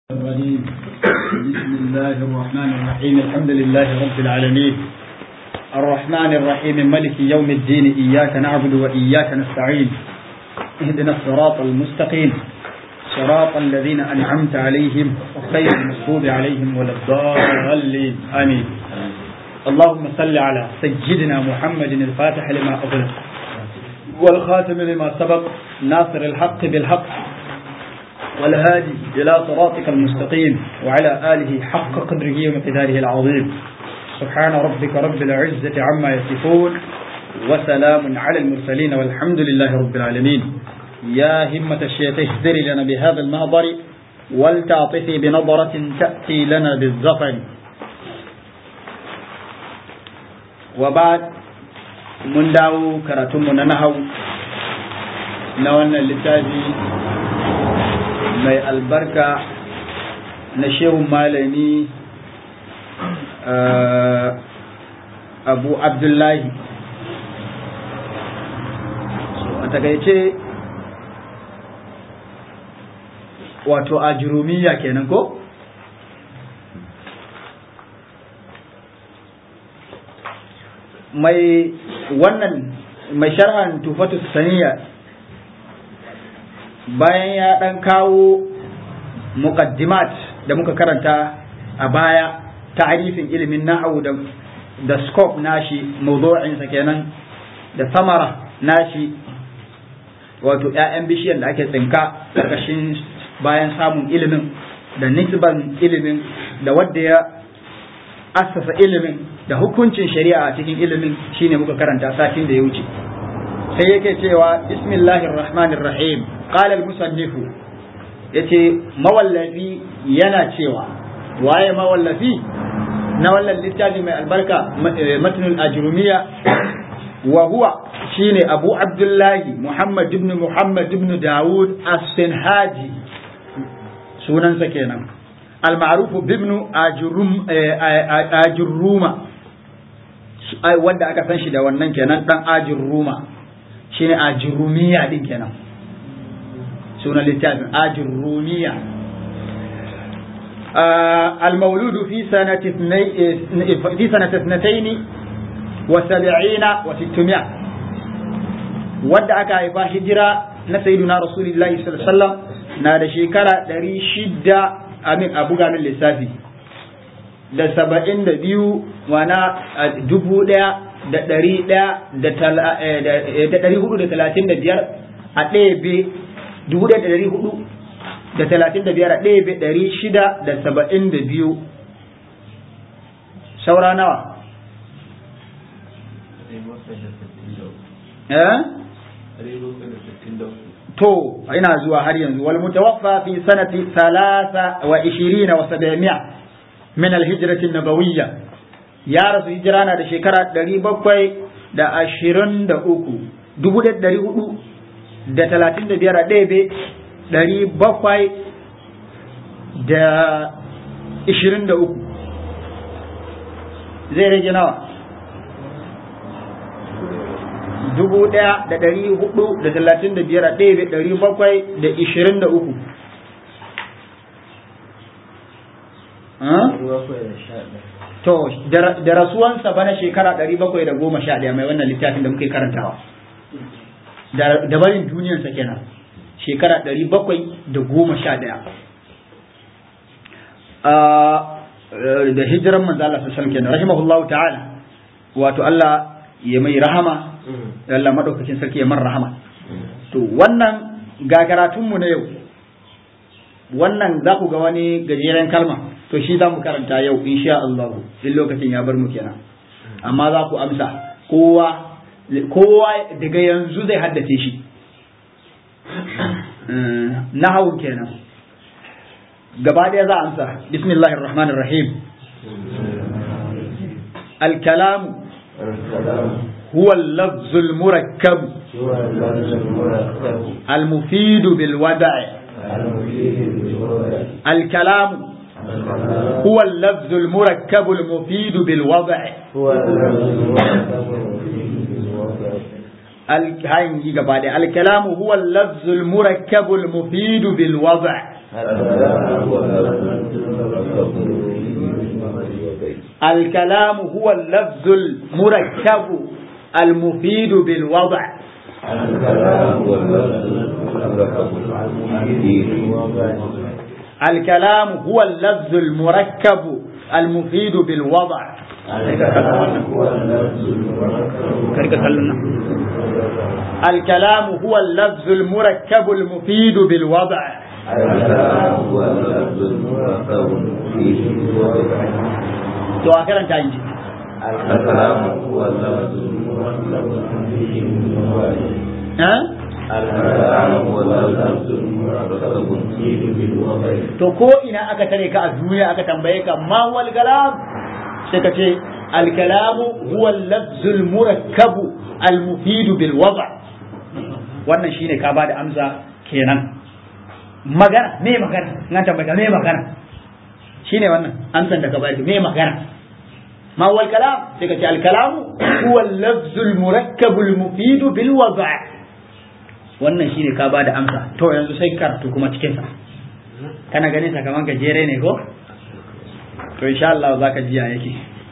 الرحيم بسم الله الرحمن الرحيم الحمد لله رب العالمين الرحمن الرحيم ملك يوم الدين إياك نعبد وإياك نستعين اهدنا الصراط المستقيم صراط الذين أنعمت عليهم غير المغضوب عليهم ولا الضالين آمين اللهم صل على سيدنا محمد الفاتح لما أغلق والخاتم لما سبق ناصر الحق بالحق والهادي إلى صراطك المستقيم وعلى آله حق قدره ومقداره العظيم سبحان ربك رب العزة عما يصفون وسلام على المرسلين والحمد لله رب العالمين يا همة الشيخ اهدري لنا بهذا المهضر ولتعطفي بنظرة تأتي لنا بالظفر وبعد من داو كراتم نهو نوانا للتاجي mai albarka na shehun malami abu abdullahi a takaice wato a jurumiya kenan ko? mai wannan mai sharhan tufatu saniya bayan ya ɗan kawo muqaddimat da muka karanta a baya ta'arifin ilimin nahwu da da scope nashi mawdu'insa kenan da samara nashi wato ƴaƴan bishiyan da ake tsinka karkashin bayan samun ilimin da nisban ilimin da wadda ya assasa ilimin da hukuncin shari'a a cikin ilimin shine muka karanta satin da ya wuce sai yake cewa bismillahir rahmanir rahim qala al musannifu yace mawallafi yana cewa waye mawallafi na wannan littafi mai albarka matnul ajrumiya wa huwa shine abu abdullahi muhammad ibn muhammad ibn daud as-sinhaji sunansa kenan al-ma'ruf ibn ajrum ajruma wanda aka san shi da wannan kenan dan ajruma shine ajrumiya din kenan sunan littafin ajin rumiya المولود في سنة في سنة اثنتين وسبعين وستمائة wadda aka haifa hijira na sayyiduna rasulullahi sallallahu alaihi wasallam na da shekara ɗari shida amin a buga min lissafi da saba'in da biyu wana dubu ɗaya da ɗari ɗaya da ɗari hudu da talatin da biyar a ɗaya dubu ɗaya da ɗari hudu da talatin da biyar a ɗaya bai ɗari shida da saba'in da biyu saura nawa to ina zuwa har yanzu wal mutawaffa fi sanati thalatha wa ishirina wa sab'imiya min al hijrati nabawiyya ya rasu hijira na da shekara ɗari bakwai da ashirin da uku dubu ɗaya ɗari hudu da talatin da biyar a ɗebe ɗari bakwai da ishirin da uku zai rage nawa dubu ɗaya da ɗari hudu da talatin da biyar a ɗebe ɗari bakwai da ishirin da uku to da rasuwansa bana shekara ɗari bakwai da goma sha ɗaya mai wannan littafin da muke karantawa da barin duniyarsa kenan shekara ɗari bakwai da goma sha ɗaya da hijiran manzo Allah sallallahu kenan rahimahullahu ta'ala wato Allah ya mai rahama Allah madaukakin sarki ya mar rahama to wannan ga karatunmu na yau wannan za ku ga wani gajeren kalma to shi za mu karanta yau insha Allah in lokacin ya bar mu kenan amma za ku amsa kowa kowa daga yanzu zai haddace shi nahawun kenan gaba ɗaya za a amsa bismillahir rahmanir rahim الكلام هو اللفظ المركب المفيد بالودع الكلام هو اللفظ المركب المفيد بالوضع هاي gaba da الكلام هو اللفظ المركب المفيد بالوضع الكلام هو اللفظ الكلام هو اللفظ المركب المفيد بالوضع الكلام هو اللفظ المركب المفيد بالوضع الكلام هو اللفظ المركب المفيد بالوضع الكلام هو اللفظ المركب المفيد بالوضع to a karanta in ji الكلام هو اللفظ المركب المفيد بالوضع ha الكلام هو اللفظ المركب المفيد بالوضع to ko ina aka tare ka a duniya aka tambaye ka ma wal kalam sai ka ce al kalamu huwa al lafzul murakkabu al mufidu bil wada wannan shine ka bada amsa kenan magana me magana nan tambaye ka me magana shine wannan amsan da ka bayar me magana ma wal kalam sai ka ce al kalamu huwa al lafzul murakkabu al mufidu bil wada wannan shine ka bada amsa to yanzu sai karatu kuma cikin sa kana ganin sa kaman gajere ne ko to insha Allah za ka jiya yake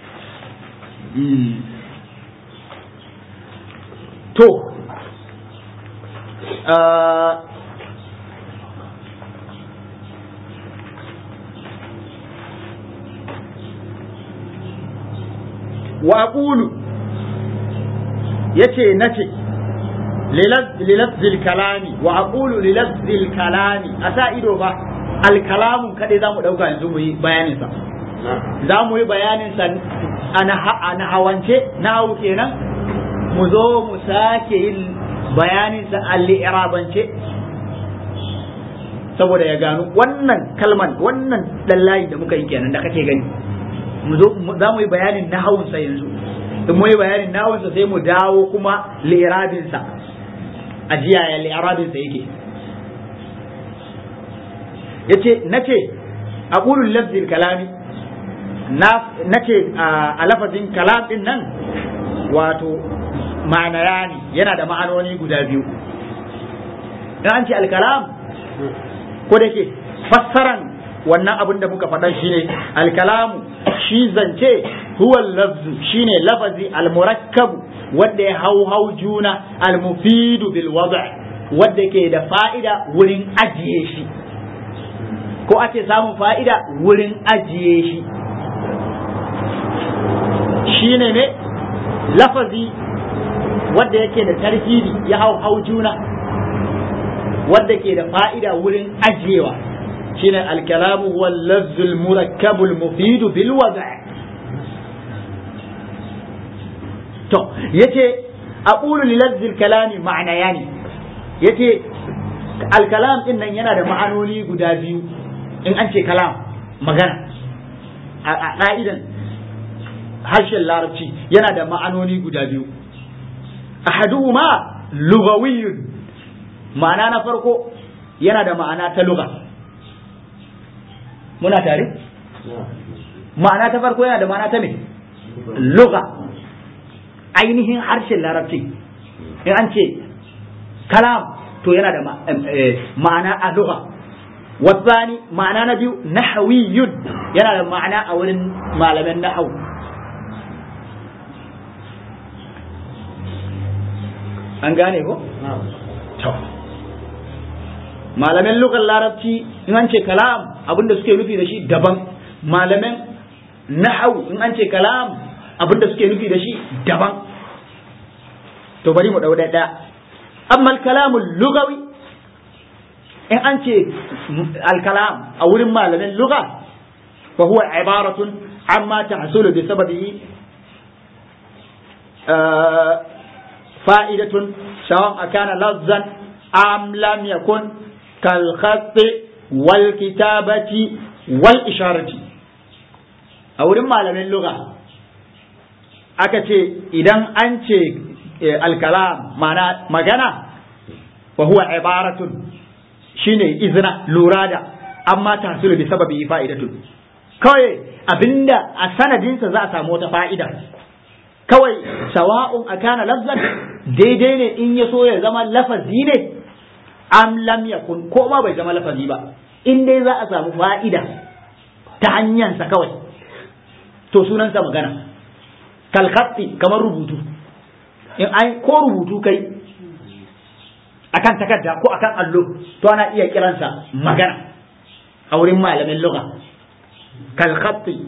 to wa aqulu yace nace lilazzil kalami wa aqulu lilazzil kalami asa ido ba alkalamun kadai zamu dauka yanzu mu yi bayanin sa za mu yi bayanin sa a nahawance nahawu kenan mu zo mu sake yin bayanin sa al-i'rabance saboda ya gano wannan kalman wannan dan layi da muka yi kenan da kake gani mu zo za mu yi bayanin nahawun sa yanzu in mu yi bayanin nahawun sa sai mu dawo kuma li'irabin sa ajiya ya li'irabin sa yake yace nace aqulu lafzil kalami na nace a lafazin kalam din nan wato ma'ana ne yana da ma'anoni guda biyu dan an ce alkalam ko da ke fassaran wannan abin da muka faɗa shine alkalamu shi zance huwa lafzu shine lafazi almurakkabu wanda ya hau hau juna almufidu bil wada' wanda ke da fa'ida wurin ajiye shi ko ake samun fa'ida wurin ajiye shi shi ne ne lafazi wadda yake da tarkibi ya hau hau juna wadda ke da fa'ida wurin ajiyewa shi ne alkalamu wal lafzul murakkabul mufidu bil wada' to yace aqulu li lafzil kalami ma'ana yani yace alkalam din nan yana da ma'anoni guda biyu in an ce kalam magana a ƙa'idan harshen larabci yana da ma'anoni guda biyu ahaduhuma lugawiyyun ma'ana na farko yana da ma'ana ta luga muna tare ma'ana ta farko yana da ma'ana ta me luga ainihin harshen larabci in an ce kalam to yana da ma'ana a luga والثاني معنى نبي نحوي yana da ma'ana a wurin malaman nahau an gane ko? to malaman lugar larabci in an ce kalam abinda suke nufi da shi daban malaman nahau in an ce kalam abinda suke nufi da shi daban to bari mu ɗau ɗaya amma kalamul lugawi in an ce alkalam a wurin malamin lugha fa huwa ibaratun amma tahsulu bi sababihi fa'idatun sawan akana lazzan am lam yakun kal khatti wal kitabati wal isharati a wurin malamin lugha aka ce idan an ce alkalam mana magana fa huwa ibaratun shine izina lura da amma tahsulu bi sababi fa'idatun kawai abinda a sanadinsa za a samu wata fa'ida kawai sawa'un akana lafzan daidai ne in ya so ya zama lafazi ne am lam yakun ko ma bai zama lafazi ba in dai za a samu fa'ida ta hanyarsa kawai to sunansa magana kalkhatti kamar rubutu in ai ko rubutu kai akan takarda ko akan allo to ana iya kiransa magana a wurin malamin lugha kalkhatti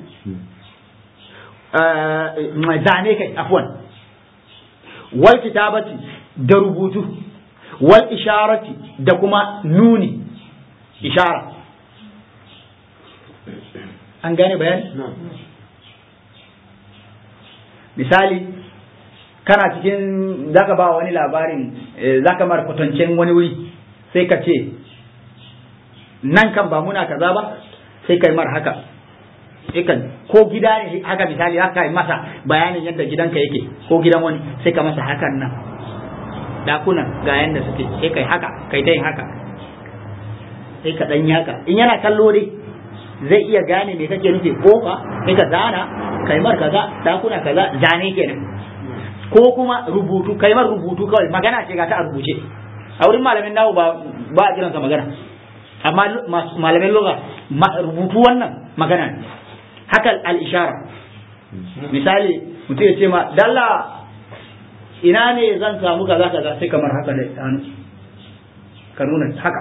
zane kai afwan wal kitabati da rubutu wal isharati da kuma nuni ishara an gane bayani misali kana cikin zaka ba wani labarin zaka mara kwatancen wani wuri sai ka ce nan kan ba muna kaza ba sai kai mar haka ikan ko gida ne haka misali haka yi masa bayanin yadda gidanka yake ko gidan wani sai ka masa hakan nan dakunan ga yanda suke sai kai haka kai ta yin haka sai ka dan haka in yana kallo dai zai iya gane me kake nufi kofa sai ka zana kai mar kaza dakuna kaza zane kenan ko kuma rubutu kai mar rubutu kawai magana ce ga ta a rubuce a wurin malamin nawo ba ba a kiransa magana amma malamin lugha rubutu wannan magana ne haka al-ishara misali mutum ya ce ma dalla ina ne zan samu kaza kaza sai kamar haka da hannu ka nuna haka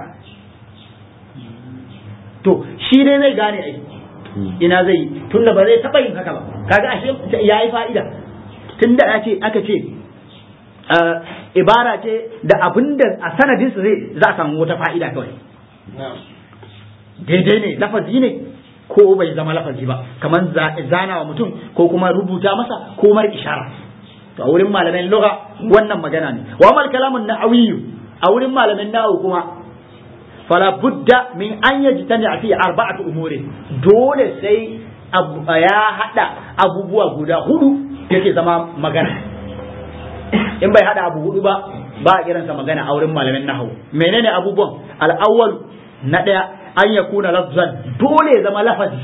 to shi dai zai gane ai ina zai tunda ba zai taɓa yin haka ba kaga ashe ya yi fa'ida tunda ya ce aka ce ibara ce da abinda a sanadinsa zai za a samu wata fa'ida kawai daidai ne lafazi ne ko bai zama lafazi ba kamar zana wa mutum ko kuma rubuta masa ko mar ishara to a wurin malamin lugha wannan magana ne wa mal kalamun na'awiyyu a wurin malamin na'awu kuma fala budda min an yajtani fi arba'ati umuri dole sai ya hada abubuwa guda hudu yake zama magana in bai hada abu hudu ba ba a kiransa magana a wurin malamin nahwu menene abubuwan al-awwal na daya an yakuna lafzan dole ya zama lafazi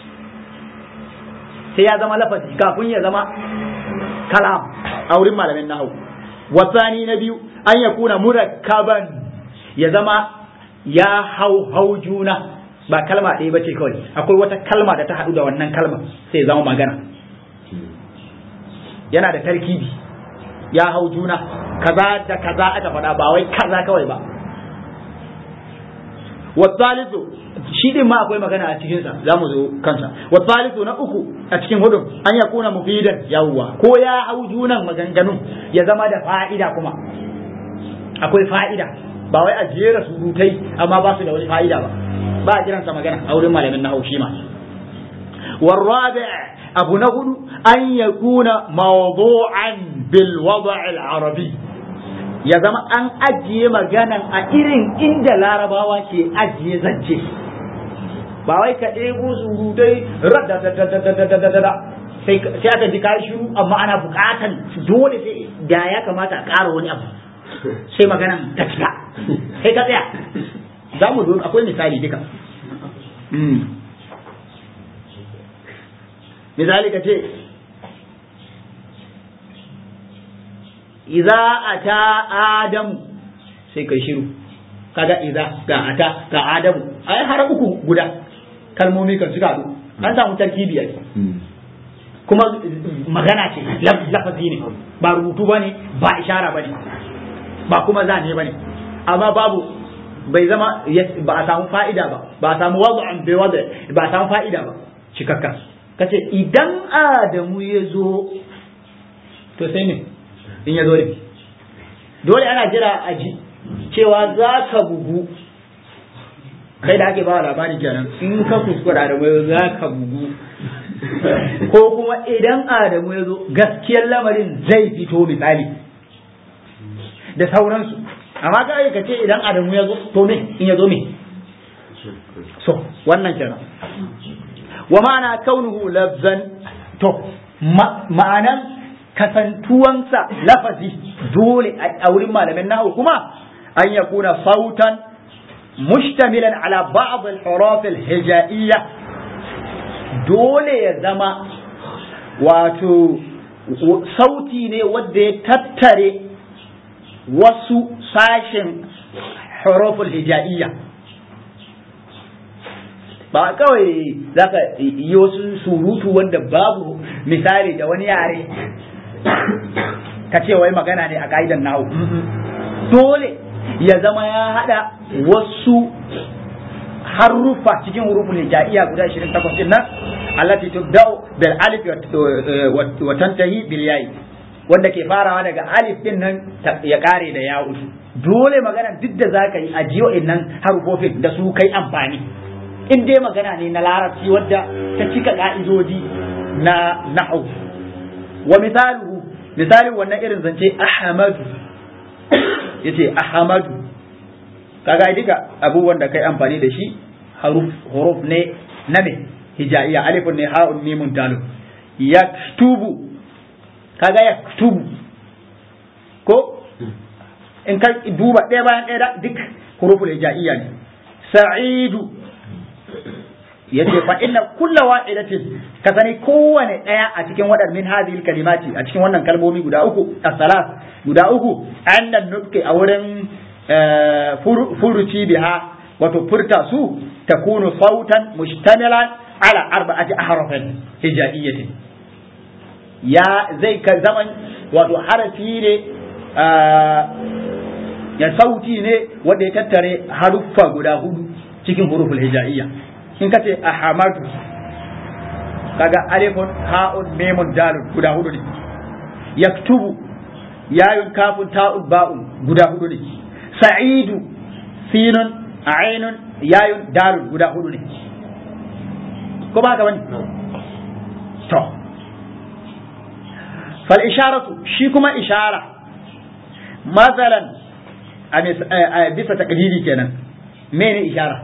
sai ya zama lafazi kafin ya zama kalam a wurin malamin nahwu wasani na biyu an yakuna murakkaban ya zama ya hau hau juna ba kalma ɗaya bace kawai akwai wata kalma da ta haɗu da wannan kalma sai zama magana yana da tarkibi ya hau juna kaza da kaza aka faɗa ba wai kaza kawai ba wasalisu shi din ma akwai magana a cikinsa za mu zo kansa wasalisu na uku a cikin hudun an ya kuna mufidan yawwa ko ya hau junan maganganun ya zama da fa'ida kuma akwai fa'ida ba wai a jera surutai amma ba su da wani fa'ida ba ba a kiransa magana a wurin malamin na haushi ma warrabi abu na hudu an ya kuna mawdu'an bil wada' al arabi ya zama an ajiye maganan a irin inda larabawa ke ajiye zance ba wai ka ɗebo surutai sai aka ji ka shiru amma ana buƙatan dole sai da ya kamata a ƙara wani abu sai maganan ta cika sai ka tsaya za mu zo akwai misali duka misali ka ce iza ata adamu sai kai shiru kaga iza ga ata ga adamu ai har uku guda kalmomi kan suka haɗu an samu tarkibi a kuma magana ce lafazi ne ba rubutu ba ne ba ishara ba ne ba kuma zane ba ne amma babu bai zama ba a samu fa'ida ba ba a samu wadu'an bai wadu ba a samu fa'ida ba cikakka kace idan adamu ya zo to sai ne in ya zo ne dole ana jira a ji cewa za ka bugu kai da ake ba labari kenan in ka kuskura adamu ya za ka bugu ko kuma idan adamu ya zo gaskiyar lamarin zai fito misali da sauransu amma ka ka ce idan adamu ya zo to me in ya zo me so wannan kenan wa ma'ana kaunuhu lafzan to ma'anan kasantuwansa lafazi dole a wurin malamin nahu kuma an ya kuna sautan mushtamilan ala ba'd al-huruf al-hijaiyya dole ya zama wato sauti ne wanda ya tattare wasu sashen huruful hijaiyya ba kawai zaka yi wasu surutu wanda babu misali da wani yare ka ce wai magana ne a ka'idan nahu dole ya zama ya hada wasu harufa cikin huruful hijaiya guda 28 din nan allati tubda'u bil alif wa tantahi bil ya'i wanda ke farawa daga alif din nan ya kare da ya'u dole magana duk da zaka yi a jiyo nan harufofin da su kai amfani in dai magana ne na larabci wadda ta cika ka'idodi na nahwu wa misaluhu misalin wannan irin zance ahmadu yace ahmadu kaga duka abubuwan da kai amfani da shi haruf huruf ne na me hijaiya alifun ne ha'un mimun dalun yaktubu kaga yaktubu ko in ka duba ɗaya bayan ɗaya duk huruful hijaiya ne sa'idu yace fa inna kulla wa'idatin ka sani kowane ɗaya a cikin waɗannan min hadhihi kalimati a cikin wannan kalmomi guda uku as-salat guda uku annan nutqi a wurin furuci biha wato furta su takunu sautan mustamilan ala arba'ati ahrafin hijaiyatin ya zai ka zaman wato harafi ne ya sauti ne wanda ya tattare haruffa guda hudu cikin huruful hijaiyya in ka ce ahamadu kaga alifun ha'un memun dalun guda hudu ne yaktubu yayun kafun ta'un ba'un guda hudu ne sa'idu sinun ainun yayun dalun guda hudu ne ko ba ka bane to fal isharatu shi kuma ishara masalan a bisa takdiri kenan mene ishara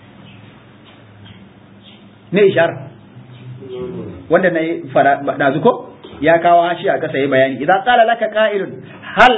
ne ishara wanda na yi fara dazu ko ya kawo hashi a kasa yi bayani idan qala laka qa'ilun hal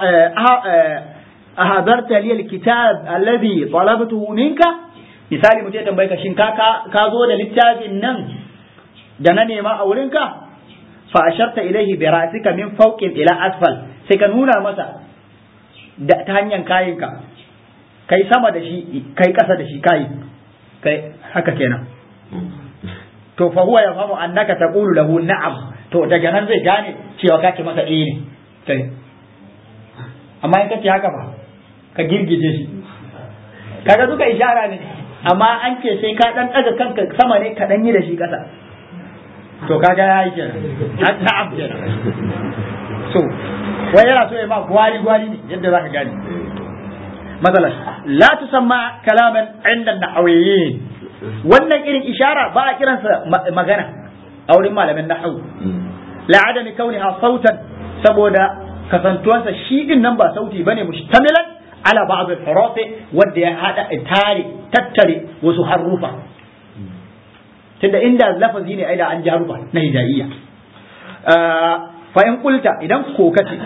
ahadarta li alkitab alladhi talabtuhu minka misali mutum ya tambaye ka shin ka ka zo da littafin nan da na nema a wurinka fa asharta ilaihi bi ra'sika min fawqin ila asfal sai ka nuna masa da ta hanyar kayinka kai sama da shi kai kasa da shi kai kai haka kenan to fa huwa yafhamu annaka taqulu lahu na'am to daga nan zai gane cewa kake masa eh ne kai amma in kace haka ba ka girgije shi kaga duka ishara ne amma an ce sai ka dan daga kanka sama ne ka dan yi da shi kasa to kaga yayi kenan na'am kenan so wai yana so ya ma gwari gwari ne yadda zaka gane مثلا لا تسمى كلاما عند النحويين wannan irin ishara ba a kiransa magana a wurin malamin nahwu la adami kauniha sautan saboda kasantuwansa shi din nan ba sauti bane mushtamilan ala ba'd al-huruf wanda ya hada tare tattare wasu harufa tunda inda lafazi ne ai da an ji harufa na hijaiya fa in qulta idan ko kace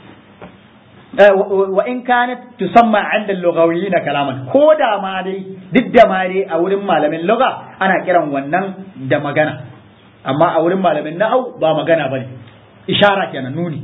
wa in kanat tusamma 'inda al-lughawiyyin kalaman ko da ma dai duk da ma dai a wurin malamin lugha ana kiran wannan da magana amma a wurin malamin nahwu ba magana bane ishara kenan nuni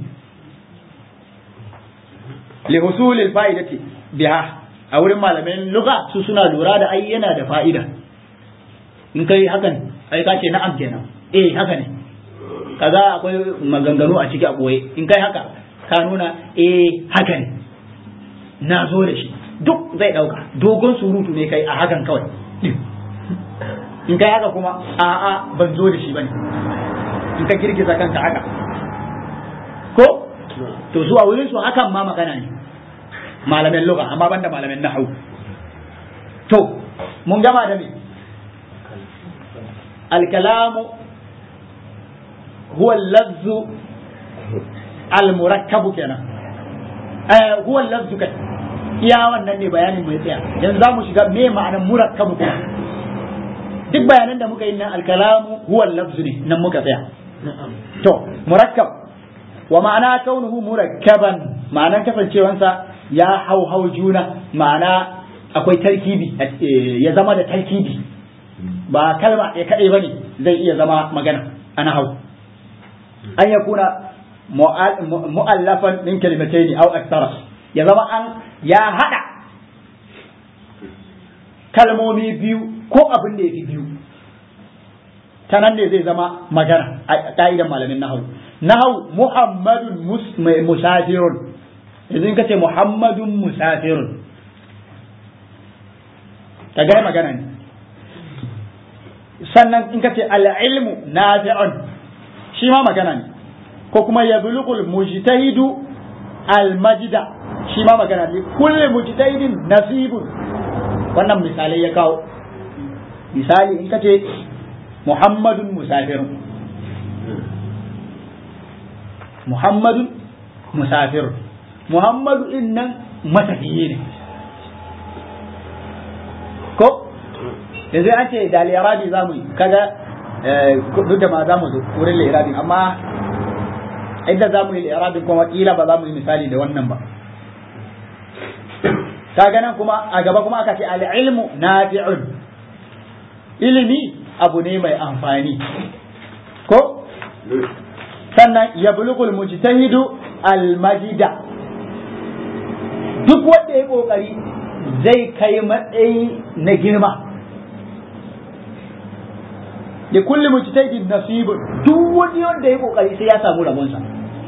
li husul al-fa'idati biha a wurin malamin lugha su suna lura da ai yana da fa'ida in kai hakan ai ka ce na'am kenan eh haka ne kaza akwai maganganu a ciki a boye in kai haka ka nuna eh haka ne na zo da shi duk zai dauka dogon surutu ne kai a hakan kawai in kai haka kuma a'a ban zo da shi bane in ka girgiza kanka haka ko to zuwa wurin su hakan ma magana ne malamin lugha amma banda malamin nahwu to mun gama da me al-kalamu huwa al-lafzu al-murakkabu kenan eh huwa al-lafzu kai iya wannan ne bayanin mai tsaya yanzu zamu shiga me ma'anar murakkabu kuma duk bayanan da muka yi nan al-kalamu huwa al-lafzu ne nan muka tsaya to murakkab wa ma'ana kaunuhu murakkaban ma'anar kasancewansa ya hau hau juna ma'ana akwai tarkibi ya zama da tarkibi ba kalma ya kaɗai bane zai iya zama magana ana hau an ya kuna mu'allafan min kalimataini aw akthara ya zama an ya hada kalmomi biyu ko abin da ya fi biyu ta nan ne zai zama magana a ƙa'idan malamin nahawu nahawu muhammadun musafirun yanzu in ka ce muhammadun musafirun ka gaya magana ne sannan in ka ce al'ilmu nafi'un shi ma magana ne ko kuma ya bulugul mujtahidu al-majda shi ma magana ne kullu mujtahidin nasibun wannan misalai ya kawo misali in ka ce muhammadun musafirun muhammadun musafirun muhammadu din nan matafiye ne ko yanzu an ce da lirabi za mu yi kaga duk da ma za mu zo wurin lirabi amma inda za mu yi lirabin kuma kila ba za mu yi misali da wannan ba kaga nan kuma a gaba kuma aka ce al-ilmu nafi'un ilimi abu ne mai amfani ko sannan ya bulugul mujtahidu al-majida duk wanda ya kokari zai kai matsayi na girma da kulli mujtahidin nasibun duk wani wanda ya kokari sai ya samu rabonsa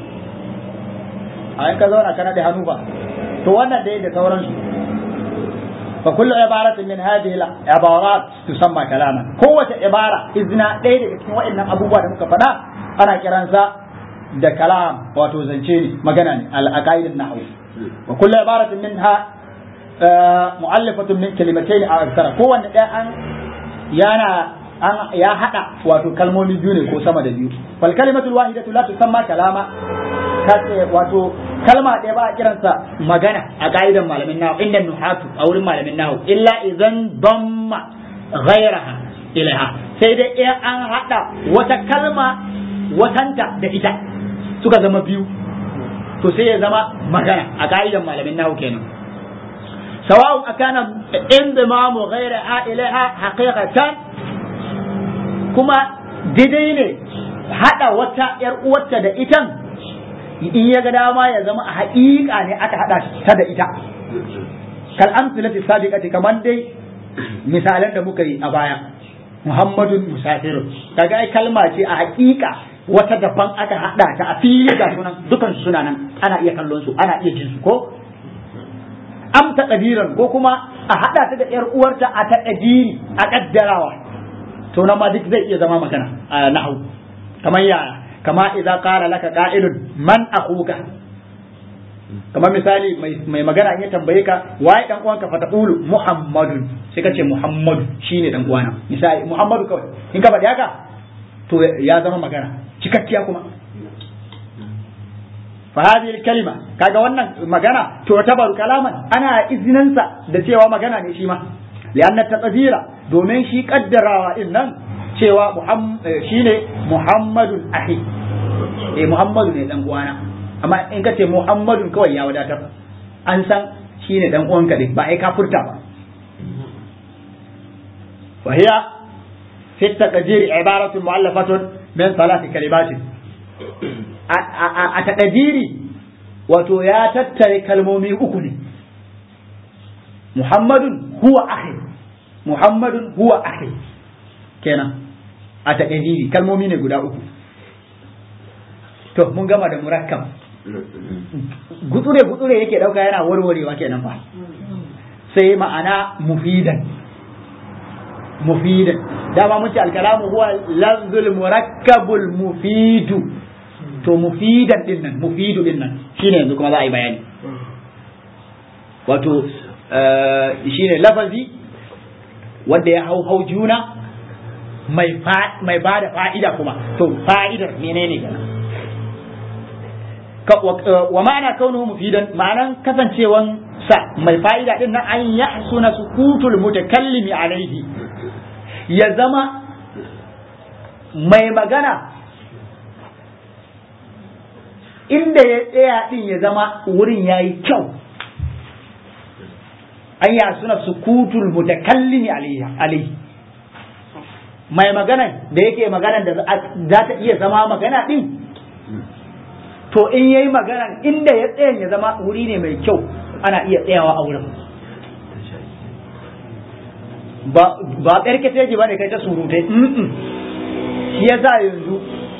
a ka zauna kana da hannu ba to wannan da da sauransu fa kullu ibaratin min hadhihi al-ibarat tusamma kalaman kowace ibara izna ɗaya daga cikin waɗannan abubuwa da muka faɗa ana kiransa da kalam wato zance ne magana ne al-aqaid an-nahw wa kullu ibaratin minha mu'allafatun min kalimatayn aw akthara kowanne ɗaya an yana an ya hada wato kalmomi biyu ne ko sama da biyu fal kalimatul wahidatu la tusamma kalama wato kalma ɗaya ba a kiransa magana a ka'idan malamin nahu inda nuhatu a wurin malamin nahu illa idan damma ghairaha ilaiha sai dai in an hada wata kalma watanta da ita suka zama biyu to sai ya zama magana a ka'idan malamin nahu kenan sawa'un akana indimamu ghairaha ilaiha haqiqatan kuma daidai ne hada wata yar uwarta da itan in ya ga dama ya zama a haƙiƙa ne aka hada ta da ita kal amsalati sabiqati kaman dai misalan da muka yi a baya muhammadun musafirun kaga ai kalma ce a haƙiƙa wata daban aka hada ta a fili ga sunan dukan su suna nan ana iya kallon su ana iya jin su ko am ta ko kuma a hada ta da yar uwarta a ta a kaddarawa to nan ma duk zai iya zama magana a nahwu kamar yaya kama idza qala laka qa'ilun man akhuka kamar misali mai magana in ya tambaye ka waye dan uwanka fa taqulu muhammadun sai ka ce muhammadu shine dan uwana misali muhammadu kawai in ka faɗi haka to ya zama magana cikakkiya kuma fa hadhihi kalima kaga wannan magana to tabaru kalaman ana izinansa da cewa magana ne shi ma lianna taqdira domin shi kaddarawa din nan cewa shine muhammadun ahi eh muhammadu ne dan uwana amma in ka ce muhammadun kawai ya wadatar an san shine dan uwanka din ba ai ka furta ba wa hiya fi taqdir ibaratun mu'allafatun min salati kalimatin a taqdiri wato ya tattare kalmomi uku ne muhammadun huwa akhi muhammadun huwa akhi kenan a taƙadiri kalmomi ne guda uku to mun gama da murakkab gutsure gutsure yake ɗauka yana warwarewa kenan fa sai ma'ana mufidan mufidan dama mun ce alkalamu huwa lafzul murakkabul mufidu to mufidan din nan mufidu din nan shine yanzu kuma za a yi bayani wato shine lafazi wanda ya hau hau juna mai ba da fa'ida kuma to fa'idar menene gana wa ma'ana kaunuhu mufidan ma'anan kasancewan sa mai fa'ida din nan an ya suna sukutul mutakallimi alaihi ya zama mai magana inda ya tsaya din ya zama wurin yayi kyau an ya suna sukutul mutakallimi alaihi mai magana da yake magana da za ta iya zama magana din to in yayi magana inda ya tsaya ya zama wuri ne mai kyau ana iya tsayawa a wurin ba ba karkace ji bane kai ta surutai shi yasa yanzu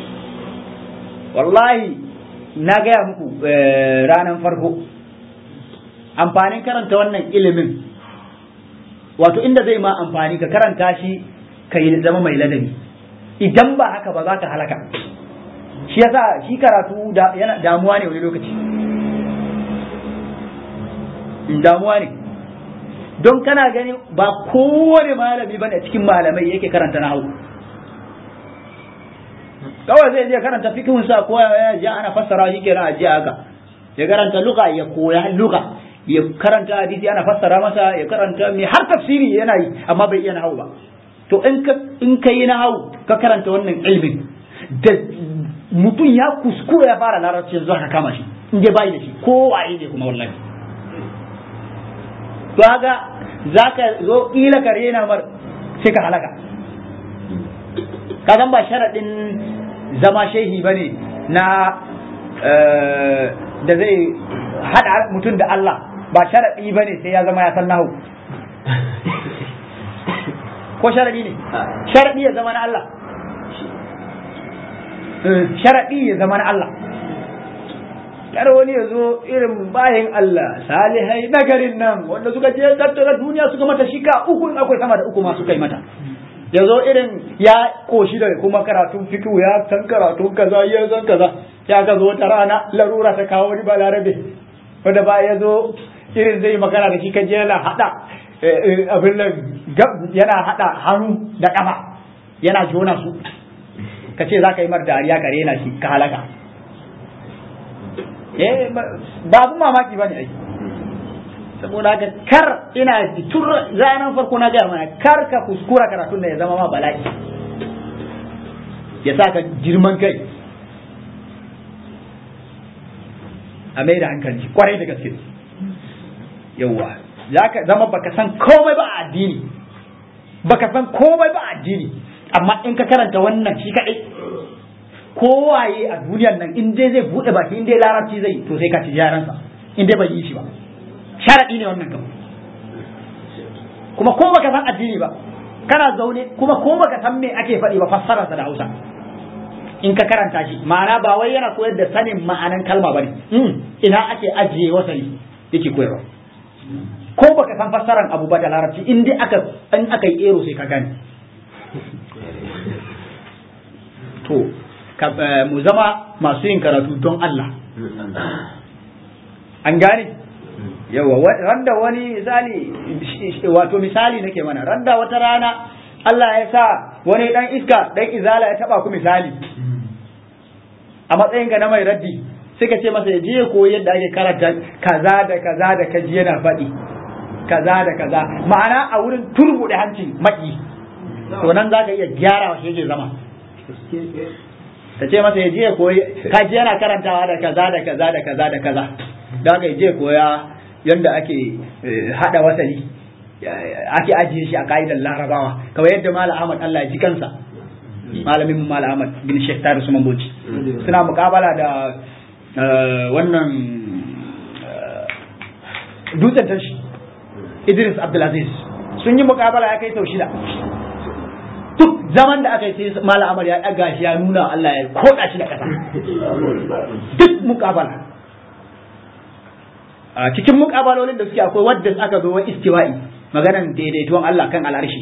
wallahi na gaya muku ranar farko amfanin karanta wannan ilimin wato inda zai ma amfani ka karanta shi ka yi zama mai ladabi idan ba haka ba za ka halaka shi yasa shi karatu yana damuwa ne wani lokaci damuwa ne don kana gani ba kowane malami ba ne cikin malamai yake karanta na hau kawai zai je karanta fikihun sa ko ya ji ana fassara shi kenan a jiya haka ya karanta luka ya koya luka ya karanta hadisi ana fassara masa ya karanta mai har tafsiri yana yi amma bai iya nahawu ba to in ka in ka yi nahawu ka karanta wannan ilmin da mutum ya kuskura ya fara larabci yanzu ka kama shi in dai bai da shi ko waye ne kuma wallahi to haka zaka zo kila ka rena mar sai ka halaka ka ba sharadin zama shehi bane na da zai hada mutum da Allah ba sharaɗi ba ne sai ya zama ya san nahu ko sharaɗi ne sharaɗi ya zama na Allah sharaɗi ya zama na Allah kar wani ya zo irin bayan Allah salihai nagarin nan wanda suka je tattara duniya suka mata shika uku akwai sama da uku ma suka yi mata ya zo irin ya koshi da kuma karatun fikihu ya san karatun kaza ya san kaza ya ka zo wata rana larura ta kawo wani balarabe wanda ba ya zo irin zai magana da shi kan yana hada abin nan yana hada hannu da kafa yana jona su ka ce za ka yi mar dariya ka rena shi ka halaka eh ba abun mamaki ba ne ai saboda haka kar ina tun ranar farko na gaya mana kar ka kuskura karatun da ya zama ma bala'i ya sa ka girman kai a mai da hankali kwarai da gaske yauwa za ka zama baka san komai ba a addini baka san komai ba a addini amma in ka karanta wannan shi kaɗai kowaye a duniyar nan in dai zai buɗe baki in dai larabci zai to sai ka ci yaransa in dai bai yi shi ba sharaɗi ne wannan kam kuma ko baka san addini ba kana zaune kuma ko baka san me ake faɗi ba fassararsa da Hausa in ka karanta shi ma'ana ba wai yana koyar da sanin ma'anan kalma bane ina ake ajiye wasali yake koyarwa ko baka san fassaran abu ba da larabci in dai aka in aka yi ero sai ka gane to mu zama masu yin karatu don Allah an gane yawa randa wani misali wato misali nake mana randa wata rana Allah ya sa wani dan iska dan izala ya taba ku misali a matsayin ga na mai raddi sai ka ce masa ya je koyi yadda ake karanta kaza da kaza da kaji yana faɗi kaza da kaza ma'ana a wurin turbuɗe hancin maki to nan za ka iya gyara wa shi yake zama ta ce masa ya je koyi kaji yana karantawa da kaza da kaza da kaza da kaza da haka ya je koya yadda ake hada wasali ake ajiye shi a ka'idar larabawa kamar yadda malam ahmad allah ya ji kansa malamin malam ahmad bin shek tare su mamboci suna mukabala da wannan dutsen tashi idris abdulaziz sun yi mukabala ya kai sau shida duk zaman da aka yi sai malam ahmad ya ɗaga shi ya nuna allah ya koda shi da ƙasa duk mukabala a cikin mukabalolin da suke akwai wadda aka zo wa istiwa'i maganan daidaituwan Allah kan al'arshi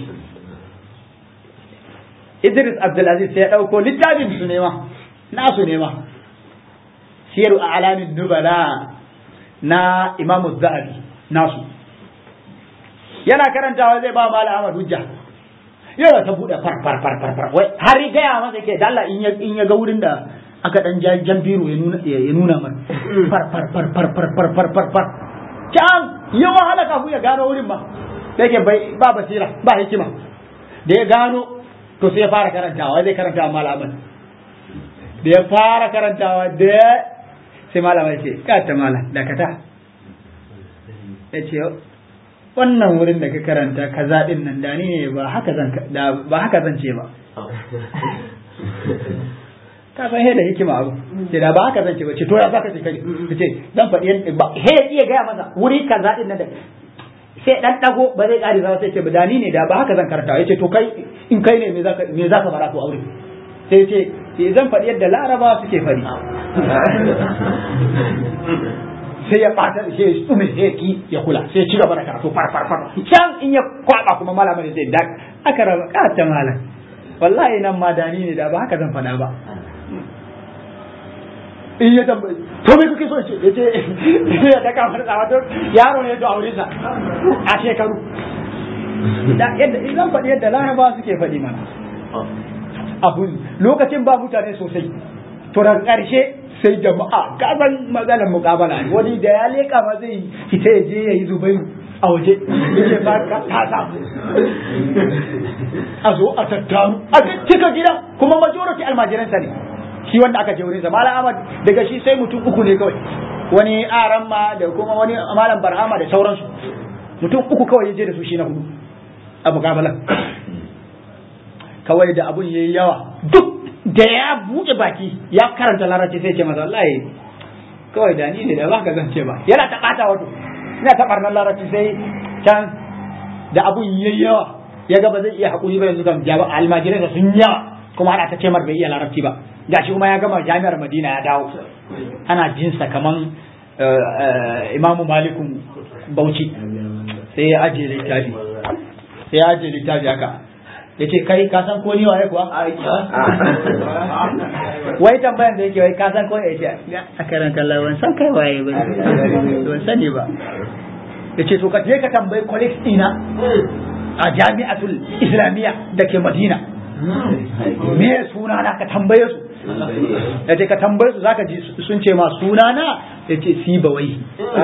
Idris Abdulaziz sai ya ɗauko littafin su nema nasu nema siyaru a alamin nubala na Imam Zahabi nasu yana karantawa zai ba Malam Ahmad hujja yana ta buɗe far far far far far wai har gaya masa ke dalla in ya in ya ga wurin da aka dan jan biro ya nuna ya nuna mana far far far far far far far far far can ya wahala kafin ya gano wurin ma da yake bai ba basira ba hikima da ya gano to sai ya fara karantawa zai karantawa malaman da ya fara karantawa da sai malama ya ce ka ta mala dakata ya ce wannan wurin da ka karanta kaza din nan da ni ne ba haka zan ba haka zan ce ba ka san he da hikima abu ce da ba haka zan ce ba ce to ya zaka ce kai ce zan faɗi ba he ya iya gaya masa wuri kaza din nan da sai dan dago ba zai kare ba sai ce da ni ne da ba haka zan karanta yace to kai in kai ne me zaka me zaka fara to aure sai ce zan faɗi yadda laraba suke faɗi sai ya ɓata sai ya tsume sai ya ki ya kula sai ya ci gaba da karatu far far far can in ya kwaba kuma malamin sai da aka raba kata malam wallahi nan ma dani ne da ba haka zan faɗa ba in ya tambayi to me kuke so ce ya ce ya daka mana tsawa to yaro ne to aure sa a shekaru da yadda zan faɗi yadda laraba suke faɗi mana abu lokacin ba mutane sosai to da ƙarshe sai jama'a gaban maganar muƙabala ne wani da ya leƙa ma zai fita ya je ya yi zubairu a waje yake ba ka ta samu a zo a tattaru a cika gidan kuma majority almajiransa ne shi wanda aka je wurin sa malam ahmad daga shi sai mutum uku ne kawai wani aran ma da kuma wani malam barhama da sauransu mutum uku kawai ya je da su shi na hudu a muƙabalan kawai da abun yayi yawa duk da ya buɗe baki ya karanta larabci sai ce masa wallahi kawai da ni ne da ba ka zance ba yana ta ɓata wato ina ta ɓarnar larabci sai can da abun yayi yawa ya ga ba zai iya haƙuri ba yanzu kan jaba almajirai da sun yawa kuma ana ta ce mar bai iya larabci ba gashi kuma ya gama jami'ar madina ya dawo ana jinsa kaman imamu malikun bauchi sai ya ajiye littafi sai ya ajiye littafi haka ya ce kai ka san ko ni waye kuwa wai tambayan da yake wai ka san ko ya ce a karanta lawan san kai waye ba ban sani ba ya ce to ka je ka tambayi colleagues ina a jami'atul islamiyya da ke madina me suna na ka tambaye su ya ce ka tambaye su zaka ji sun ce ma suna na ya ce si ba wai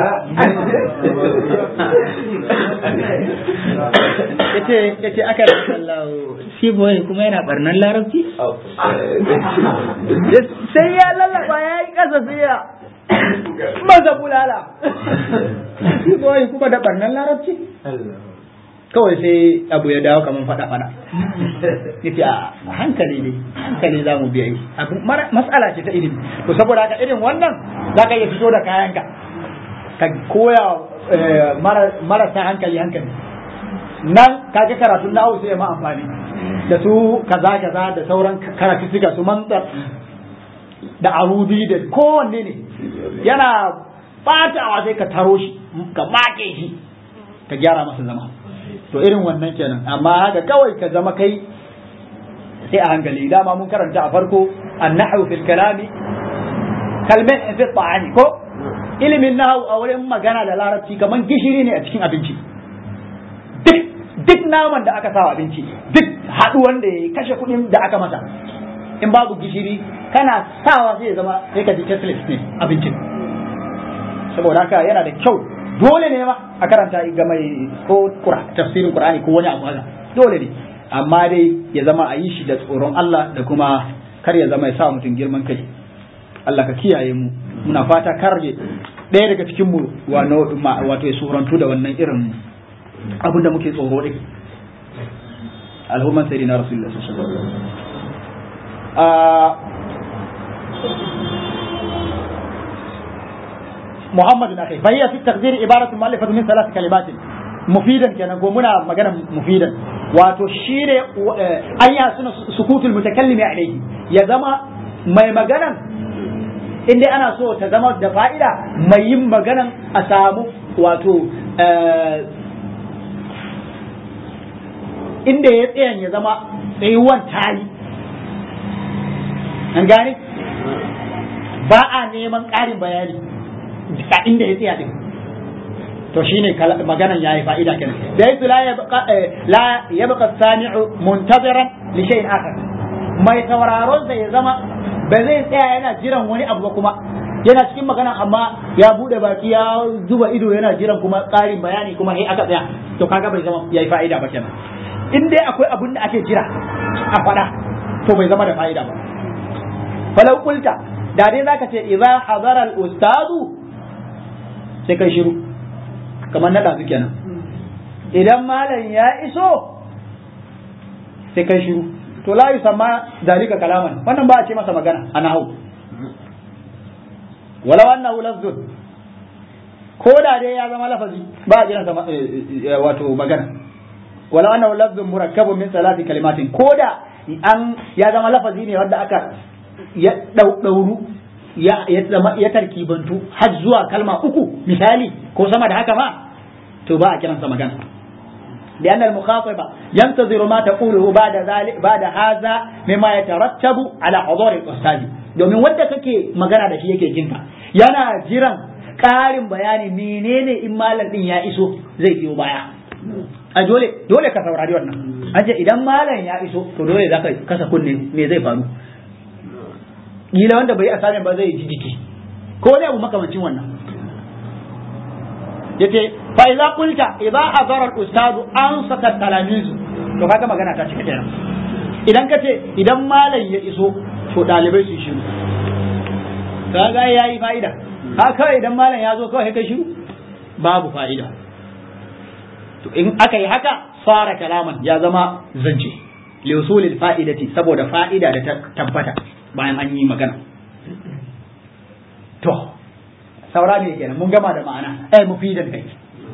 ya ce aka da Allah si ba wai kuma yana barnan larabci sai ya lallaba ya yi kasa sai ya maza bulala si ba wai kuma da barnan larabci kawai sai abu ya dawo kamar fada fada yace a hankali ne hankali za mu biya yi abu matsala ce ta ilimi to saboda haka irin wannan za ka iya fito da kayanka ka koya marasa hankali hankali nan kaga karatun na sai ma amfani da su kaza kaza da sauran karatu suka su mantar da arudi da kowanne ne yana batawa sai ka taro shi ka make shi ka gyara masa zama to irin wannan kenan amma haka kawai ka zama kai sai a hankali dama mun karanta a farko annahu fil kalami kalmin fi ta'ani ko ilimin nahu a wurin magana da larabci kaman gishiri ne a cikin abinci duk duk naman da aka sa abinci duk haduwan da ya kashe kuɗin da aka masa in babu gishiri kana sawa sai ya zama sai ka ji tasteless ne abincin saboda haka yana da kyau dole ne ma a karanta ga mai ko tafsirin Qur'ani ko wani abu haka dole ne amma dai ya zama a yi shi da tsoron Allah da kuma kar ya zama ya sa mutum girman kai Allah ka kiyaye mu muna fata kar ɗaya daga cikin mu wato ya surantu da wannan irin abin da muke tsoro din alhumman sayyidina rasulullah sallallahu alaihi wasallam محمد أخي فهي في التقدير عبارة مؤلفة من ثلاث كلمات مفيدا كان قومنا مجانا مفيدا وتشير أي سنة سكوت المتكلم عليه يا زما ما مجانا inda ana so ta zama da fa'ida mai yin maganan a samu wato inda ya tsayan ya zama tsayuwan tayi an gane ba a neman ƙarin bayani a inda ya tsaya din to shine maganan yayi fa'ida kenan da yake la yabqa la yabqa sami'u muntaziran li shay'in akhar mai sauraron sa ya zama ba zai tsaya yana jiran wani abu ba kuma yana cikin magana amma ya bude baki ya zuba ido yana jiran kuma ƙarin bayani kuma sai aka tsaya to kaga bai zama yayi fa'ida ba kenan in dai akwai abun da ake jira a faɗa to bai zama da fa'ida ba falau kulta da dai zaka ce idza hadara al ustadu sai kai shiru kamar na ɗazu kenan idan malam ya iso sai kai shiru to la yusamma zalika kalaman wannan ba a ce masa magana a nahu walau annahu lafzun ko da dai ya zama lafazi ba a kiransa wato magana wala annahu lafzun murakkabun min salati kalimatin ko da an ya zama lafazi ne wanda aka ya dauru ya ya tarkibantu har zuwa kalma uku misali ko sama da haka ma to ba a kiransa magana لأن المخاطب ينتظر ما تقوله بعد ذلك بعد هذا مما يترتب على حضور الأستاذ domin wanda kake magana da shi yake jinka yana jiran ƙarin bayani menene in malam din ya iso zai biyo baya a dole dole ka saurari wannan an ce idan malam ya iso to dole za ka kasa kunne me zai faru kila wanda bai asamin ba zai ji jiki ko ne abu makamancin wannan yace fa idza qulta idza hadara al ustad an saka talamizu to kaga magana ta cika kenan idan kace idan malam ya iso to dalibai su shiru kaga yayi fa'ida haka idan malam ya zo kawai kai shiru babu fa'ida to in aka yi haka fara kalaman ya zama zance li usulil fa'idati saboda fa'ida da ta tabbata bayan an yi magana to saura ne kenan mun gama da ma'ana eh mufidan kai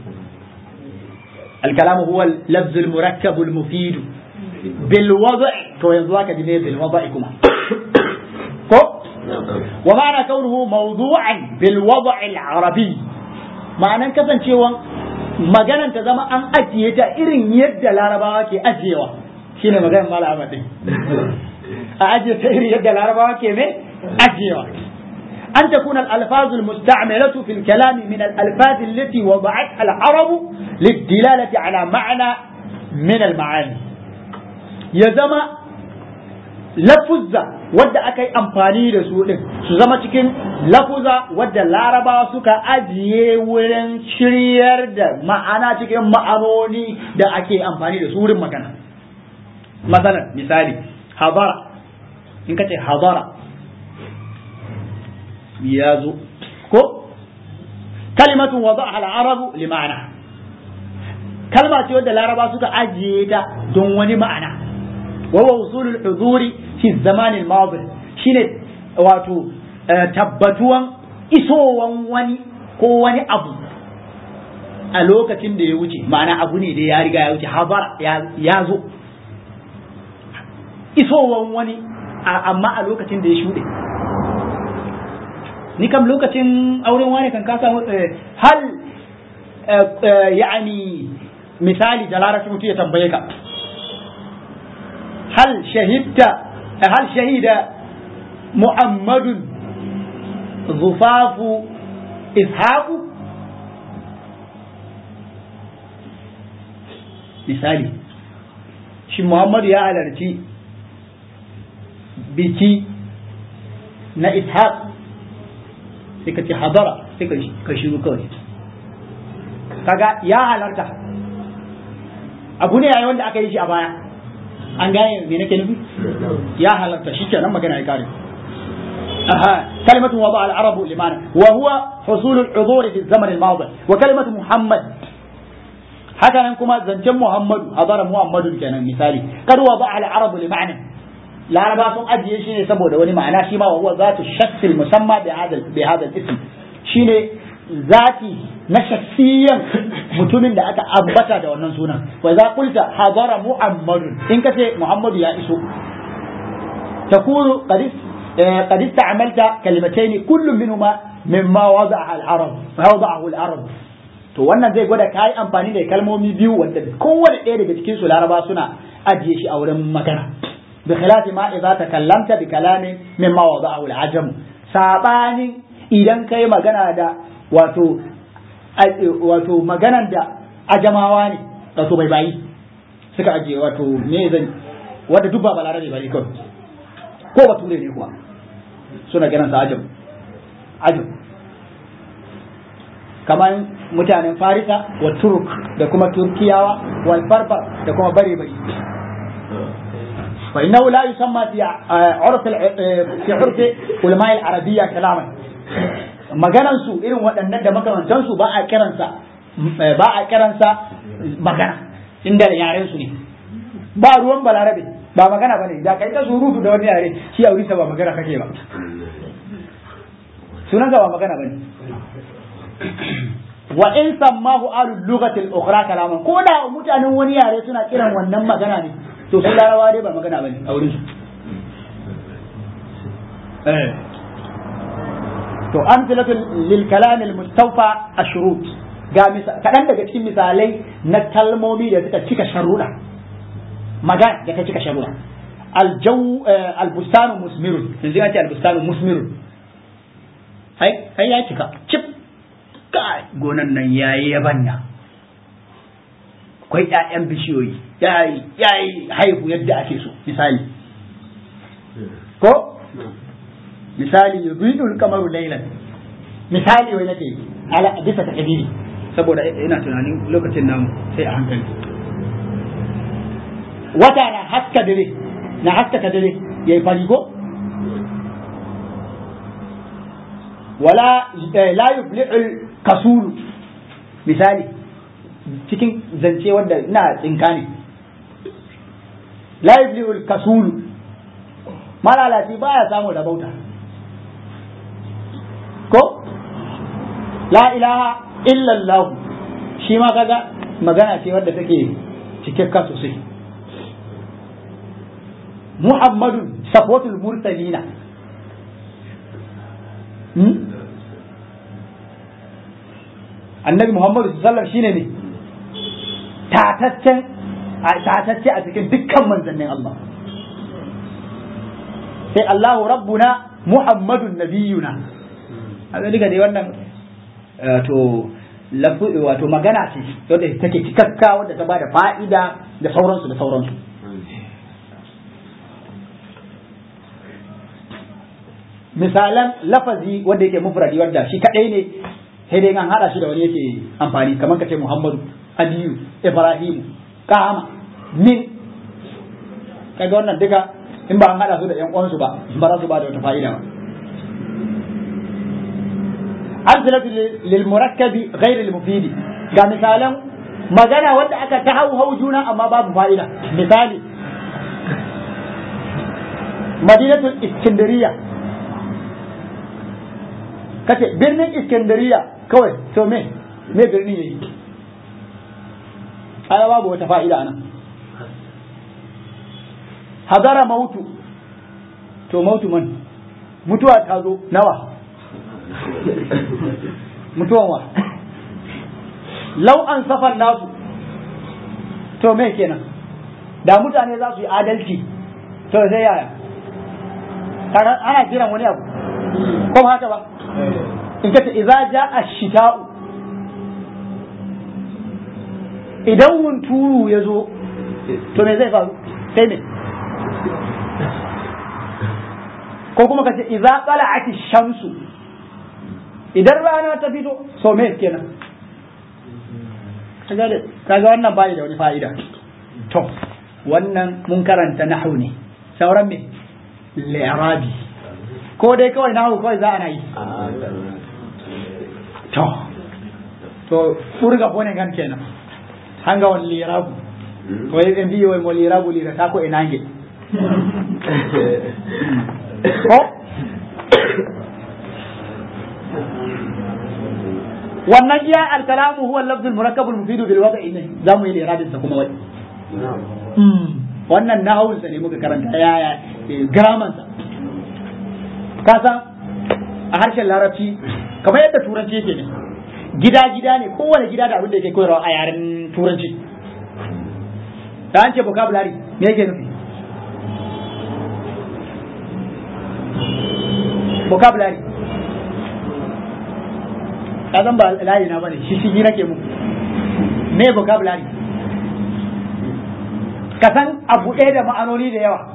الكلام هو اللفظ المركب المفيد بالوضع تو yanzu aka ji ne بالوضع kuma ko ومعنى كونه موضوعا بالوضع العربي ma'anan kasancewan maganan ta zama an ajiye ta irin yadda larabawa ke ajiyewa shine maganar mala ahmad din a ajiye ta irin yadda larabawa ke me ajiyewa أن تكون الألفاظ المستعملة في الكلام من الألفاظ التي وضعتها العرب للدلالة على معنى من المعاني يزما lafuzza wadda aka yi amfani da su ɗin su zama cikin lafuza wadda laraba suka ajiye wurin shiryar da ma'ana cikin ma'anoni da ake amfani da su wurin magana masalan misali hadara in ka ce hadara ya zo ko kalimatun wada'aha al-arabu li ma'ana kalma ce wadda laraba suka ajiye ta don wani ma'ana wa huwa usulul huduri fi zaman al-madi shine wato tabbatuwan isowan wani ko wani abu a lokacin da ya wuce ma'ana abu ne da ya riga ya wuce habara ya zo isowan wani amma a lokacin da ya shuɗe ni kam lokacin auren wani kan kasa hal yani misali da larabci mutum ya tambaye ka hal shahidta hal shahida muhammadun zufafu ishaqu misali shi muhammadu ya halarci biki na ishaq sai ka ce hadara sai ka shiru kawai kaga ya halarta abu ne yayi wanda aka yi shi a baya an gane me nake nufi ya halarta shi kenan magana ya kare أها كلمة وضع العرب لمعنى وهو حصول الحضور في الزمن الماضي وكلمة محمد هكذا كما زنجم محمد حضر محمد كان مثالي قد وضع العرب لمعنى laraba sun ajiye shi ne saboda wani ma'ana shi ma wa huwa zatu shakhsil musamma bi hada bi hada ism shine zati na shakhsiyan mutumin da aka ambata da wannan sunan wa za qulta hadara muhammadun in kace muhammadu ya iso takunu qad qad ista'malta kalimatayn kullu minhuma mimma wada'a al-arab wada'ahu al-arab to wannan zai gwada kai amfani da kalmomi biyu wanda kowane ɗaya daga cikin su laraba suna ajiye shi a wurin magana بخلاف ما إذا تكلمت بكلام مما وضعه العجم ساباني idan kai magana da wato wato maganan da ajamawa ne wato bai bayi suka ajiye wato me zan wanda duk ba balarabe bane kawai ko bature ne kuwa suna kiran sa ajam ajam kamar mutanen farisa wa turk da kuma turkiyawa wal barbar da kuma bare bare فإنه لا يسمى في عرف في عرف علماء العربية كلاما maganan su irin waɗannan da makamantan su ba a kiransa ba a kiransa magana inda yaren su ne ba ruwan balarabe ba magana bane da kai ta surutu da wani yare shi a wurisa ba magana kake ba sunan ba magana bane wa in sammahu alu lughati al-ukhra kalaman ko da mutanen wani yare suna kiran wannan magana ne to su larawa dai ba magana bane a wurin su eh to amsalatu lil kalam al-mustawfa ashrut ga kaɗan daga cikin misalai na kalmomi da suka cika sharuɗa magana da ta cika sharuɗa aljau albustanu musmirun yanzu ya ce albustanu musmirun hai hai ya cika cip kai gonan nan yayi yabanya akwai ƴaƴan bishiyoyi yayi yayi haihu yadda ake so misali ko misali yubidul kamaru laylan misali wai nake ala bisa takdiri saboda ina tunanin lokacin namu sai a hankali wata na haska dare na haskaka dare ya yi fari ko wala la yuflihul kasulu misali cikin zance wanda ina tsinka ne la yuflihul kasulu malalaci baya samu da bauta ko la ilaha illallahu shi ma kaga magana ce wadda take cikakka sosai muhammadu safwatul mursalina annabi muhammadu sallallahu shine ne tataccen tatacce a cikin dukkan manzannin Allah sai Allahu rabbuna muhammadun nabiyuna a duka dai wannan to wato magana ce wadda take cikakka wadda ta bada fa'ida da sauransu da sauransu misalan lafazi wanda yake mufradi wanda shi kadai ne sai dai an hada shi da wani yake amfani kamar kace Muhammadu Aliyu Ibrahim Kama min kaga wannan duka in ba an hada su da yan uwansu ba ba za su ba da wata fa'ida ba أمثلة للمركب غير المفيد ga misalan magana wanda aka ta hau hau juna amma babu fa'ida misali madinatul iskandariya kace birnin iskandariya kawai to me me birnin yayi aya babu wata fa'ida nan hadara mautu to mautu man mutuwa ta zo nawa mutuwan wa lau an safar nasu to me kenan da mutane za su yi adalci to sai yaya ana kiran wani abu ko ba haka ba in ka ce idza jaa ash-shita'u idan hunturu ya zo to me zai faru sai me ko kuma ka ce idza qala'at ash-shamsu idan rana ta fito so me kenan kaga wannan bai da wani fa'ida to wannan mun karanta nahwu ne sauran me li'rabi ko dai kawai nahwu kawai za a yi to to furga bone kan kenan hanga wani li'rabu ko yi mbi wai mo li'rabu li ta ko inange ko wannan iya alkalamu huwa lafzul murakkabul mufidu bil wada'i ne zamu yi liradin sa kuma wai wannan nahawun sa ne muka karanta yaya grammar sa ka san a harshen larabci kamar yadda turanci yake ne gida gida ne kowane gida da abin da yake koyarwa a yaren turanci da an ce vocabulary me yake nufi vocabulary ka zan ba layi na bane shi shi nake muku me vocabulary ka san abu ɗaya da ma'anoni da yawa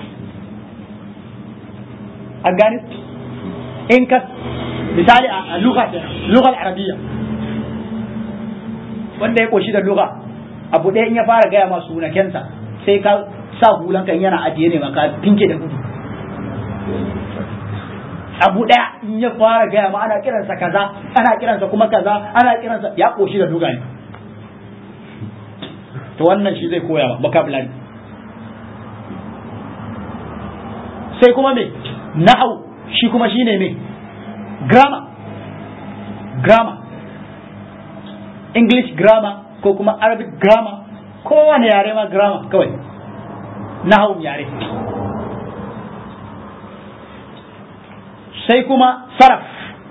an gani in ka misali a lugha kenan lughal arabiyya wanda ya koshi da lugha abu ɗaya in ya fara gaya masu sunakensa sai ka sa hulanka in yana ajiye ne ma ka tinke da gudu abu ɗaya in ya fara gaya ma ana kiransa kaza ana kiransa kuma kaza ana kiransa ya koshi da duga ne to wannan shi zai koya vocabulary sai kuma me na'au shi kuma shine me grammar grammar english grammar ko kuma arabic grammar kowane yare ma grammar kawai nahawun yare sai kuma saraf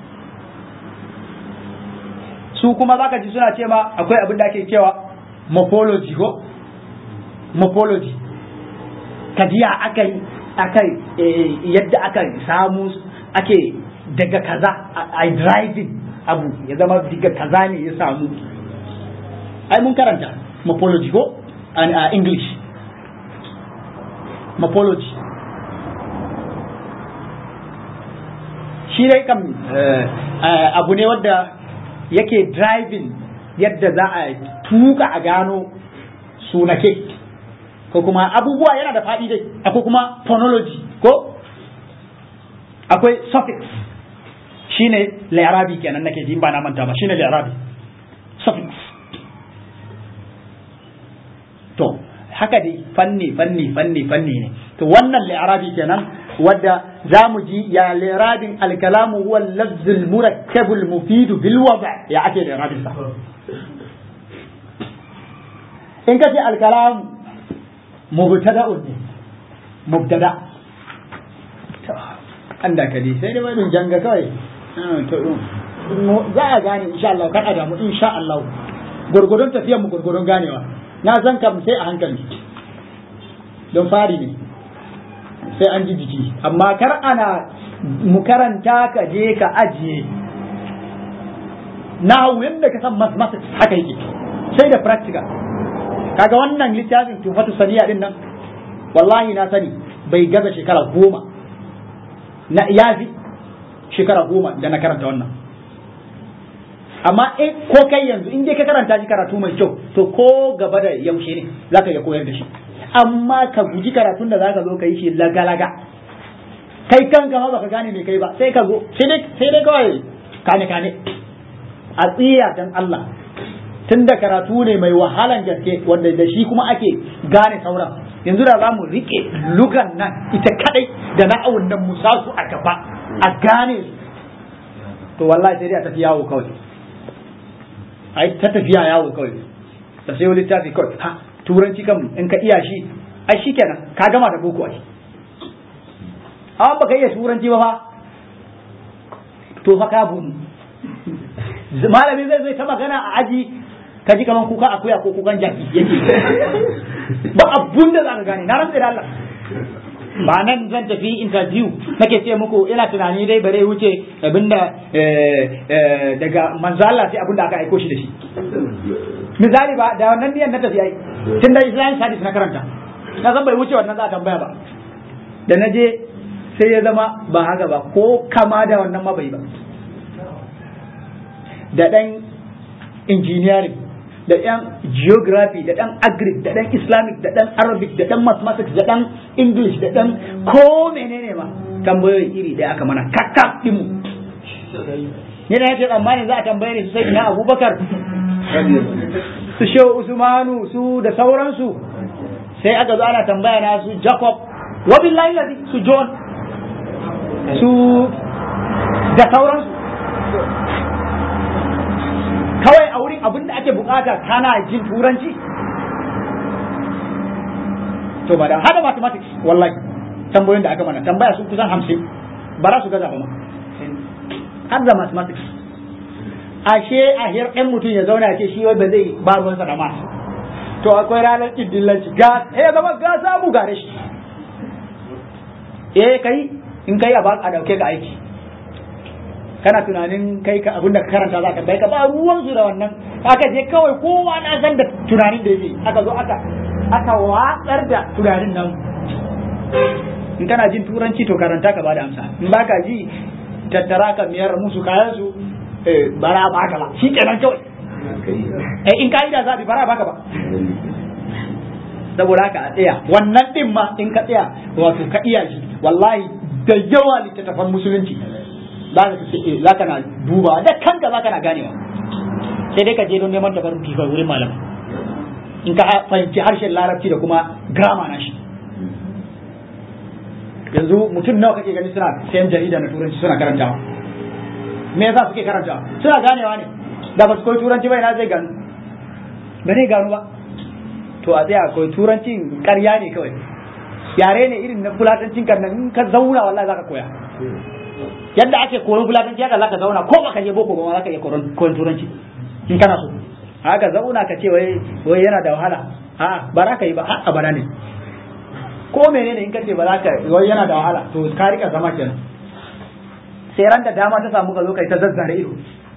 su kuma zaka ji suna ce ma akwai abin da ake cewa morphology ko morphology kajiya aka aka yadda aka samu ake daga kaza a driving abu ya zama daga kaza ne ya samu ai mun karanta morphology ko a english morphology shi dai kam abu ne wadda yake driving yadda za a tuka a gano sunake ko kuma abubuwa yana da faɗi dai akwai kuma phonology ko akwai suffix shine li'arabi kenan nake ji ba na manta ba shine li'arabi suffix to haka dai fanni fanni fanni fanni ne to wannan li'arabi kenan wadda za mu ji ya li'arabin alkalamu huwa lafzul murakkabul mufidu bil wada ya ake li'arabin sa in ka ce alkalamu mubtada'un ne mubtada an da kadi sai dai wani janga kawai za a gane insha Allah kan adamu insha Allah gurgurun tafiyar mu gurgurun ganewa na san kam sai a hankali don fari ne sai an ji jiki amma kar ana mu karanta ka je ka ajiye na yadda ka san mathematics haka yake sai da practical kaga wannan littafin tufatu saniya din nan wallahi na sani bai gaza shekara goma na yafi shekara goma da na karanta wannan amma in ko kai yanzu in dai ka karanta shi karatu mai kyau to ko gaba da yaushe ne zaka iya koyar da shi amma ka guji karatun da zaka zo ka yi shi lagalaga kai kanka ma baka gane me kai ba sai ka zo sai dai sai dai kawai kane kane a tsiya dan Allah tunda karatu ne mai wahalan gaske wanda da shi kuma ake gane sauran yanzu da za mu rike lugan nan ita kadai da na'awun nan mu sa su a gaba a gane su to wallahi sai dai a tafi yawo kawai ai ta tafiya yawo kawai da sai wani littafi kawai ha turanci kan in ka iya shi ai shikenan ka gama da boko ai amma baka iya turanci ba fa to fa ka bunu malami zai zai ta magana a aji ka ji kaman kuka akuya ko kukan jaki yake ba abun da za ka gane na rantsa da Allah ba nan zan tafi interview nake ce muku ina tunani dai bare wuce abinda daga manzala sai abinda aka aiko shi da shi misali ba da wannan niyan na tafi ai tun da islamic studies na karanta na san bai wuce wannan za a tambaya ba da na je sai ya zama ba haka ba ko kama da wannan ma bai ba da dan engineering da ɗan geography da ɗan agric da ɗan islamic da ɗan arabic da ɗan mathematics da ɗan english da ɗan ko menene ma tambayoyi iri ɗaya aka mana kakka ɗinmu ni da yake tsammani za a tambaye ni su sai na abubakar su shehu usmanu su da sauransu sai aka zo ana tambaya na su jacob wa billahi ladi su john su da sauransu kawai a wurin abin da ake bukata kana jin turanci to ba da hada mathematics wallahi tambayoyin da aka mana tambaya su kusan hamsin ba za su gaza ba ma har da mathematics ashe a hir ɗan mutum ya zauna ce shi wai ba zai ba ruwansa da masu to akwai ranar ƙiddillanci ga ya zama ga samu gare shi eh kai in kai a ba a dauke ka aiki kana tunanin kai ka abinda ka karanta za ka bai ka ba ruwan su da wannan aka je kawai kowa na san da tunanin da yake aka zo aka aka watsar da tunanin nan in kana jin turanci to karanta ka bada amsa in baka ji tattara ka miyar musu kayan su bara baka ba shi kenan kawai eh in ka yi da zabi bara baka ba saboda haka a tsaya wannan din ma in ka tsaya wato ka iya shi wallahi da yawa littattafan musulunci za ka na duba da kanka za ka na ganewa sai dai ka je don neman tabarruki kai wurin malam in ka fahimci harshen larabci da kuma grama na shi yanzu mutum nawa kake gani suna sayan jarida na turanci suna karantawa me yasa suke karantawa suna ganewa ne da ba su koyi turanci ba ina zai gano ba zai gano ba to a tsaya koyi turancin ƙarya ne kawai yare ne irin na fulatancin karnan in ka zauna wallahi zaka koya yadda ake koyon fulatanci haka zaka zauna ko baka je boko ba ma zaka iya koyon turanci in kana so haka zauna ka ce wai wai yana da wahala a'a ba za ka yi ba har abada ne ko menene in ka ce ba za ka wai yana da wahala to ka rika zama kenan sai ran da dama ta samu ka zo kai ta zazzare ido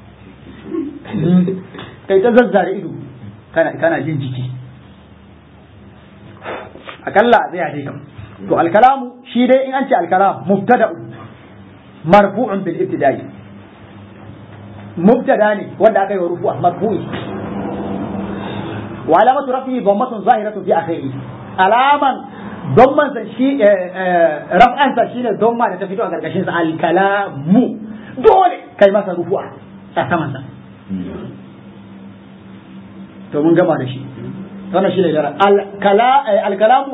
kai ta zazzare ido kana kana jin jiki akalla zai dai kam to alkalamu shi dai in an ce alkalam mubtada'u marfu'un bil ibtida'i mubtada ne wanda aka yi wa rufu'a marfu'i wa alamatu rafihi dhammatun zahiratu fi akhirih alaman dhamman sa shi raf'an sa shine dhamma da ta fito a gargashin sa alkalamu dole kai masa rufu'a a saman sa to mun gama da shi wannan shine gara alkalamu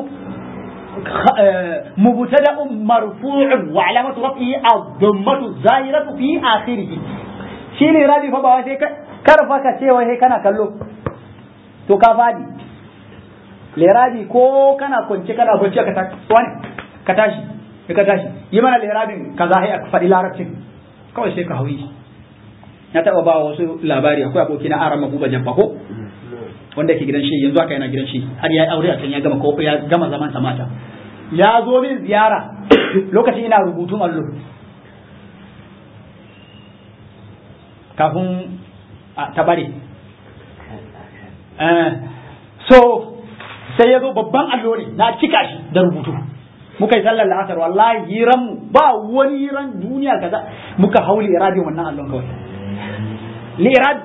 مبتدا مرفوع وعلامة رفعه الضمة الظاهرة في آخره shine rabi fa ba sai karfa ka ce wai kana kallo to ka fadi lerabi ko kana kwance kana bacci ka tashi wani ka tashi ka tashi yi mana lerabin ka za a faɗi larabcin kawai sai ka hauyi na taɓa ba wasu labari akwai aboki na aran mabuba jabba ko wanda ke gidan shi yanzu haka yana gidan shi har ya yi aure a can ya gama ko ya gama zaman sa mata ya zo min ziyara lokacin ina rubutun allo kafin ta bare so sai ya zo babban allo ne na cika shi da rubutu muka yi sallar la'asar wallahi hiran mu ba wani hiran duniya kaza muka hau li'irabin wannan allon kawai li'irab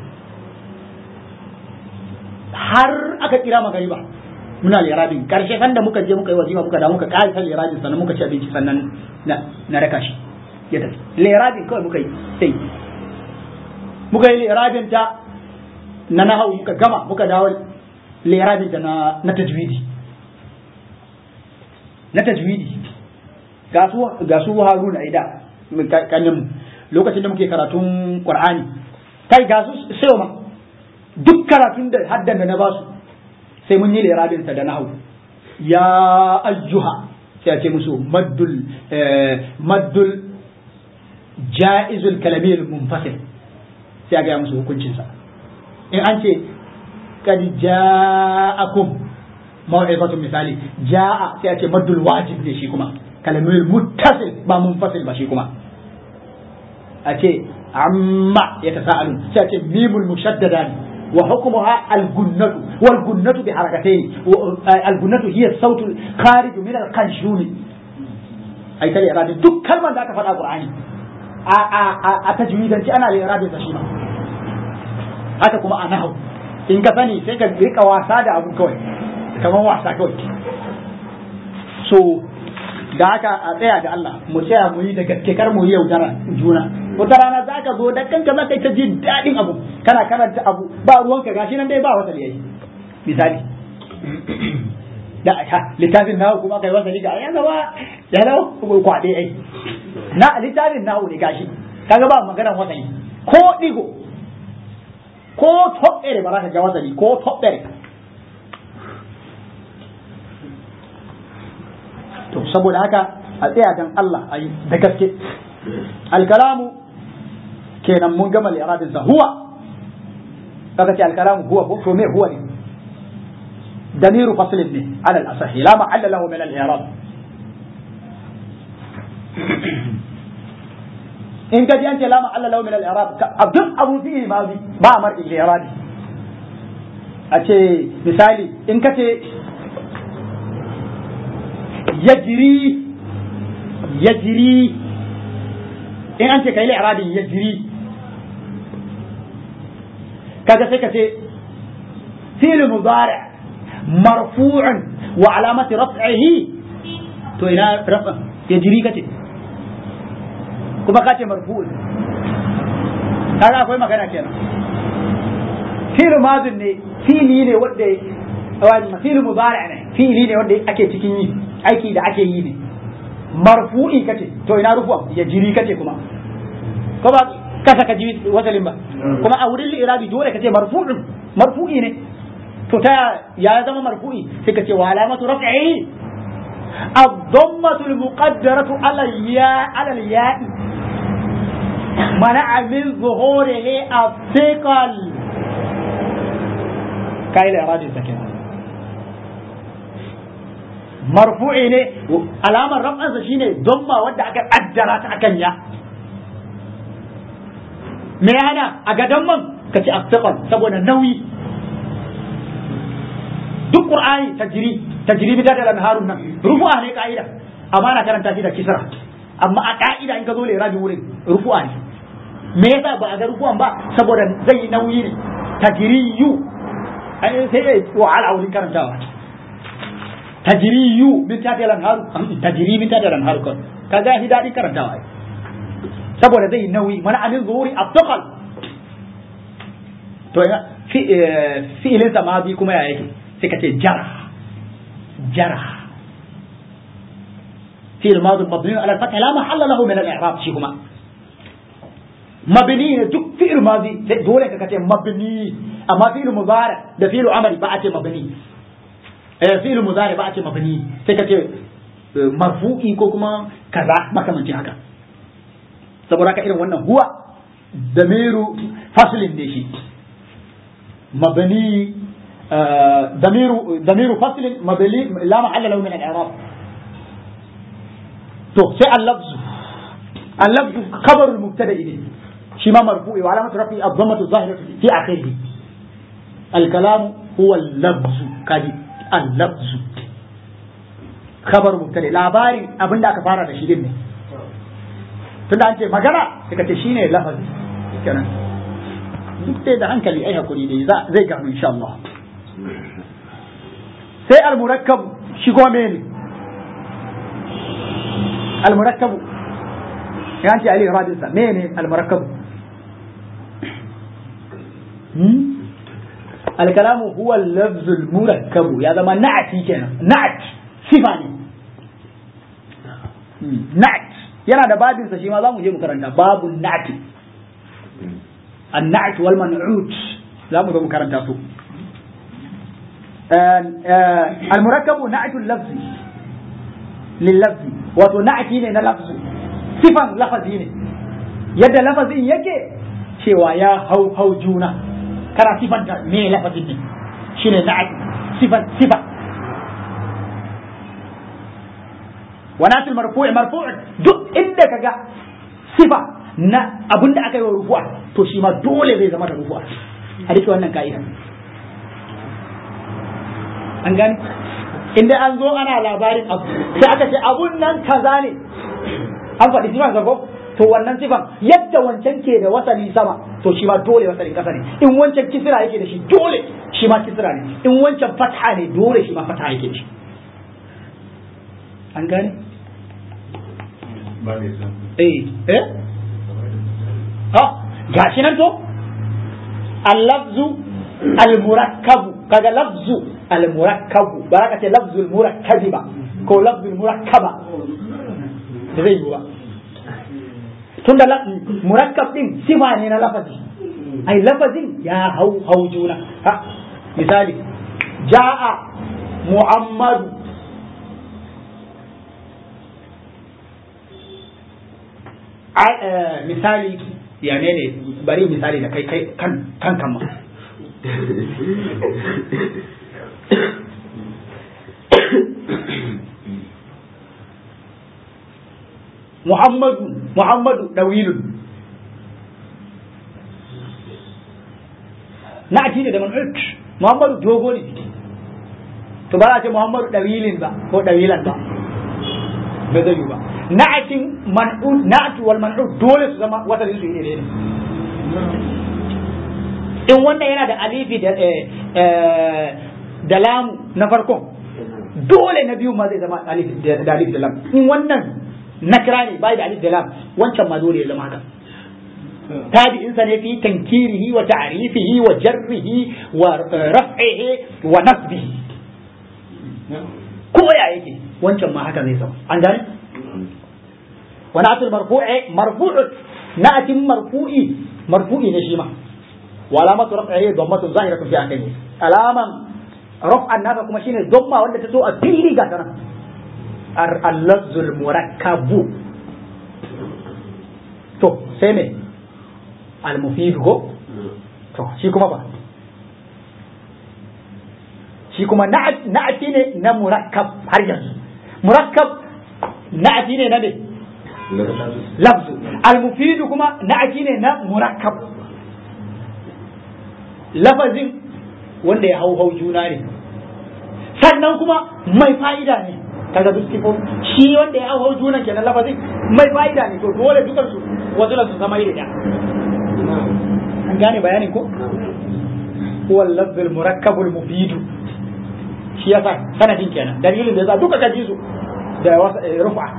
har aka kira magariba muna li'irabin karshe sanda muka je muka yi wazifa muka da muka ƙarisa li'irabin sannan muka ci abinci sannan na raka shi ya tafi li'irabin kawai muka yi sai muka yi li'irabin ta na nahau muka gama muka dawo li'irabin ta na tajwidi na tajwidi ga su haruna ida kanin lokacin da muke karatun qur'ani kai ga su sai ma duk karatun da haddan da na basu sai mun yi lirabin sa da nahu ya ayyuha sai ce musu maddul maddul jaizul kalamil munfasil sai ga musu hukuncin sa in an ce kad ja'akum maw'izatun misali ja'a sai a ce maddul wajib ne shi kuma kalamul muttasil ba munfasil ba shi kuma a ce amma ya tasa'alun sai a ce mimul mushaddada ne وحكمها الجنة والجنة بحركتين الجنة هي الصوت الخارج من القنشون أي تلي إرادة دك كلمة ذاك في القرآن أتجويدا أنا لإرادة تشيما haka kuma a nahu in ka sani sai ka rika wasa da abu kawai kamar wasa kawai so da haka a tsaya da Allah mu tsaya mu yi da gaske kar mu yi yaudara juna wata rana za ka zo da kanka za ka yi ta jin daɗin abu kana karanta abu ba ruwanka gashi nan dai ba wata yayi misali da ha littafin nahu kuma kai wasa ga ya gaba ya lau kwaɗe ai na littafin nahu ne gashi kaga ba maganar wasani ko digo ko toɓɓere ba za ka ga wasani ko toɓɓere to saboda haka a tsaya dan Allah a yi da gaske alkalamu kenan mun gama li'irabin sa huwa kaga ce alkalamu huwa to me huwa ne damiru faslin ne ala al-asahi la ma'alla lahu min al-i'rab in ka ji an ce la ma'alla lahu min al-i'rab duk abu fi ma ba mar al-i'rab a ce misali in ka ce yajri yajri in an ce kai li'rabin yajri kaga sai ka ce fi'l mudari' marfu'un wa alamati raf'ihi to ina rafa yajri kace kuma kace marfu'un kaga akwai magana kenan fi'l madin ne fi'li ne wanda wani fi'l mudari' ne fi'li ne wanda ake cikin yi aiki da ake yi ne marfu'i kace to ina rufuwa ya jiri kace kuma ko ba kasa ka ji wasalin ba kuma a wurin li'irabi dole ka ce marfu'in marfu'i ne to ta ya zama marfu'i sai ka ce wa alamatu raf'ihi الضمة المقدرة على الياء على الياء منع من ظهوره الثقل كاي الإعراب الزكاة مرفوع ne alamar rafansa shine domma wadda aka addara ta akan ya me ya hana a gadon man ka ci afiqal saboda nauyi duk qur'ani tajri tajri bi da harun nan rufu'a ne ka'ida amma na karanta shi da kisra amma a ka'ida in ka zo lera bi wurin rufu'a ne me yasa ba a ga rufu'an ba saboda zai nauyi ne tajriyu ai sai dai wahala wurin karantawa tajriyu min ta da haru tajri min ta da haru kan kaga shi dadin karantawa ai saboda zai nauyi mana amin zuhuri abtaqal to fi fi'ilin sa ma bi kuma ya yake sai ka ce jara جرح في الماضي مبني على الفتح لا محل له من الاعراب شيكما مبني دك في الماضي دولة كتير مبني اما في المضارع ده في العمل بعد مبني في المضارع بعد مبني سكتي marfu'i ko kuma kaza makamancin haka saboda haka irin wannan huwa damiru faslin ne shi mabani ضمير ضمير فصل مبني لا محل له من الاعراب تو سي اللفظ اللفظ خبر المبتدا اليه شما مرفوع وعلامه رفعه الضمه الظاهره في اخره الكلام هو اللفظ كدي اللفظ خبر مبتدا labarin abin da aka fara da shi din ne tunda an ce magana sai ka ce shine lafazi kenan duk dai da hankali ai hakuri dai zai gano insha Allah sai al-murakkab shi kuma mene al-murakkab ya ce ali radinsa mene al-murakkab al-kalamu huwa al-lafz al-murakkab ya zama na'ati kenan na'at sifa ne na'at yana da babinsa shi ma za mu je mu karanta babun na'ati an-na'at wal man'ut za mu zo mu karanta su المركب نعت اللفظ لللفظ wato na'ati ne na lafzi sifan lafazi ne yadda lafazin yake cewa ya hau hau juna kana sifanta me lafazin ne shine na'ati sifan sifa wa natul marfu'i marfu'un duk inda kaga sifa na abinda aka yi wa rufu'a to shi ma dole zai zama da rufu'a a rike wannan ka'ida an gani inda an zo ana labarin abu sai aka ce abun nan kaza ne an faɗi sifan ko to wannan sifan yadda wancan ke da wasali sama to shi ma dole wasalin kasa ne in wancan kisra yake da shi dole shi ma kisra ne in wancan fatha ne dole shi ma fatha yake da shi an gane eh eh ah gashi nan to al-lafzu al-murakkabu kaga lafzu al-murakkabu ba ka ce lafzul murakkabi ba ko lafzul murakkaba da zai yi ba tunda murakkab din sifa ne na lafazi ai lafazin ya hau hau juna ha misali ja'a muhammadu misali ya ne ne bari misali da kai kai kan kan kama Muhammadu Muhammadu dawilun na ake ne da man'ut Muhammadu dogo ne to ba a ce Muhammadu dawilin ba ko dawilan ba ba zai yi ba na'atin man'ut na'atu wal man'ut dole su zama wata su iri ne in wannan yana da alifi da da lamu na farkon dole na biyu ma zai zama alif da alif da lam in wannan nakira ne bai da alif da lam wancan ma dole ya zama haka tabi'in sa ne fi tankirihi wa ta'rifihi wa jarrihi wa raf'ihi wa nasbihi ko ya yake wancan ma haka zai zama an gane wa na'atul marfu'i marfu'u na'atin marfu'i marfu'i ne shi ma wa alamatu raf'ihi dhammatun zahiratun fi akhirih alaman raf'an nasa kuma shine dhamma wanda ta so a fili ga tana al-lafzul murakkabu to sai me al-mufid ko to shi kuma ba shi kuma na'ati ne na murakkab har yanzu murakkab na'ati ne na me lafzu al-mufidu kuma na'ati ne na murakkab lafazin wanda ya hau hau juna ne sannan kuma mai fa'ida ne kaga duk sifo shi wanda ya hau hau juna kenan lafazin mai fa'ida ne to dole dukan su wasu su zama iri ɗaya an gane bayanin ko huwa al-lafz al-murakkab al-mufid shi yasa sanadin kenan dalilin da yasa duka kaji su da rufa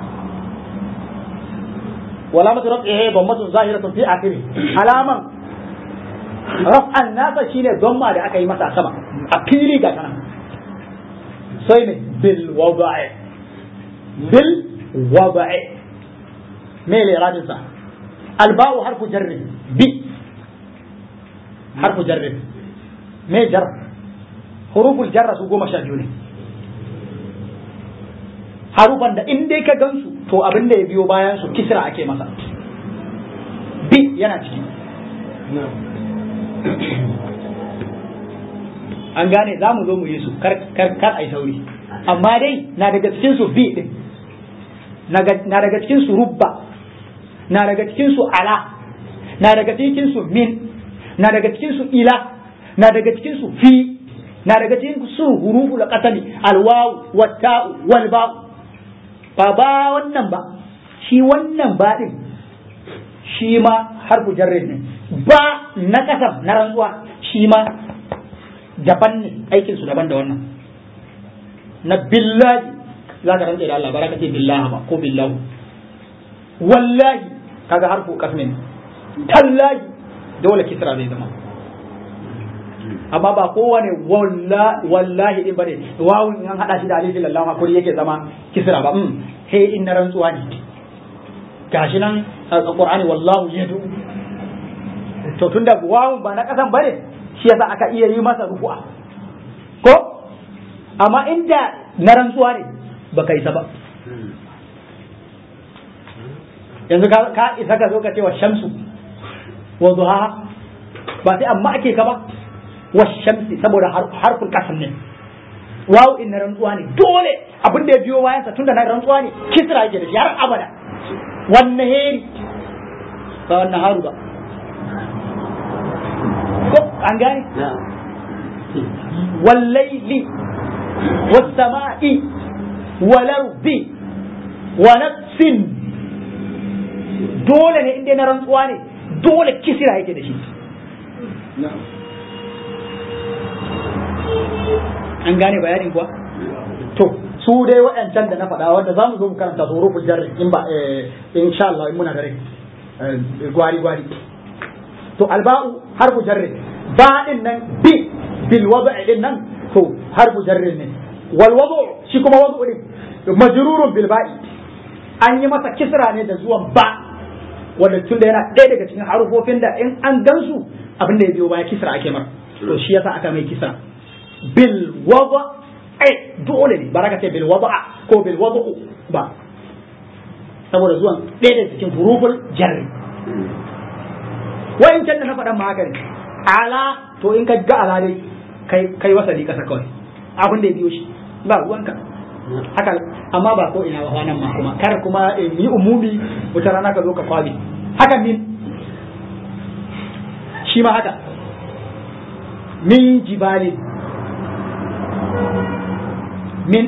wala matu raf'ihi dhammatun zahiratun fi akhirih alaman raf'an nasa shine dhamma da aka yi masa sama a fili ga kana sai ne bil wada'i bil wada'i me le radin sa alba'u harfu jarri bi harfu jarri me jar huruful jarra su goma sha biyu ne harufan da in dai ka gansu to abin da ya biyo bayan su kisra ake masa bi yana ciki an gane za mu zo mu yi su kar kar ai sauri amma dai na daga cikin su bi din na daga cikin su rubba na daga cikin su ala na daga cikin su min na daga cikin su ila na daga cikin su fi na daga cikin su hurufu da qatali alwaw watta'u wal ba ba ba wannan ba shi wannan ba din shi ma harfu jarrin ne ba na kasam na rantsuwa shi ma daban ne aikin su daban da wannan na billahi za ka rantsa da Allah baraka ce billahi ba ko billahu wallahi kaga harfu kasmin tallahi dole kisra zai zama amma ba kowane wallahi din bane wawun in an hada shi da alifin lallahu hakuri yake zama kisra ba mm he in na rantsuwa ne gashi nan qur'ani wallahu yadu to tunda wawun ba na kasan bane shi yasa aka iya yi masa rufu'a ko amma inda na rantsuwa ne baka isa ba yanzu ka isa ka zo ka ce wa shamsu wa duha ba sai amma ake ka ba washamsi saboda harfin kasan ne wawu in na rantsuwa ne dole abin da ya biyo bayan sa tunda na rantsuwa ne kisra yake da shi har abada wannan heri ba wannan haru ba ko an gane wallaili wasama'i walardi wa nafsin dole ne inda na rantsuwa ne dole kisra yake da shi an gane bayanin kuwa to su dai waɗancan da na faɗa wanda za mu zo mu karanta su rufin jarri in ba in sha Allah in muna da rai gwari gwari to alba'u harfu jarri ba din nan bi bil wada'i din nan to harfu jarri ne wal wadu shi kuma wadu din majrurun bil ba'i an yi masa kisra ne da zuwan ba wanda tunda yana ɗaya daga cikin harufofin da in an gansu abin da ya biyo baya kisra ake mar to shi yasa aka mai kisra bil wada ai dole ne baraka ce bil wada ko bil wada ba saboda zuwan ɗaya da cikin huruful jarri wa'in can da na faɗan ma haka ne ala to in ka ga ala dai kai kai wasali kasa kawai abin da ya biyo shi ba ruwanka haka amma ba ko ina ba nan ma kuma kar kuma yi umumi wata rana ka zo ka kwabi haka min shi ma haka min jibalin min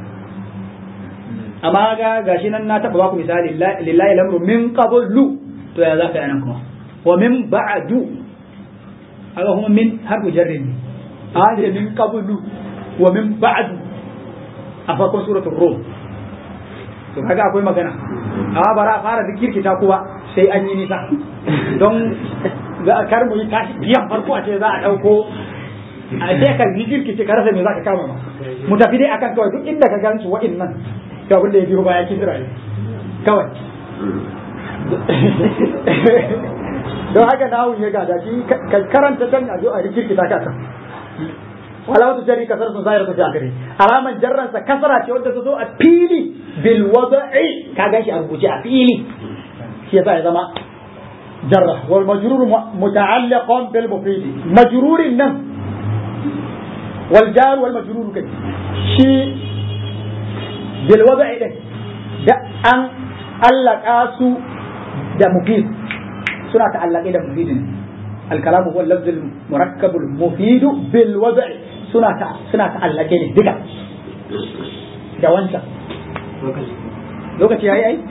amma ga gashi nan na taba baku misali lillahi lamru min qablu to ya zaka yana kuma wa min ba'du aga kuma min harfu jarrin ne a min qablu wa min ba'du a farkon suratul rum to kaga akwai magana amma bara a fara zikirkita kuwa sai an yi nisa don za a kar mu yi tashi biyan farko a ce za a dauko a sai ka zikirkice ka rasa me za ka kama ma mu tafi dai akan kawai duk inda ka gansu wa'annan to abin da ya biyo baya kisra ne kawai don haka nahun ya gada shi ka karanta can a zo a rikirkita ka kan wala wata jari kasar sun zahira ta gare alaman jarransa kasara ce wadda ta zo a fili bil wada'i ka gashi a rubuce a fili shi yasa ya zama jarra wal majrur muta'alliqan bil mufid majrurin nan wal jar wal majrur kai shi bil wada'i din da an allaka su da mufid suna ta'allaqe da mufidin الكلام هو اللفظ المركب المفيد بالوضع سنة سنة تعلقين دقة da wancan lokaci ya yi ai?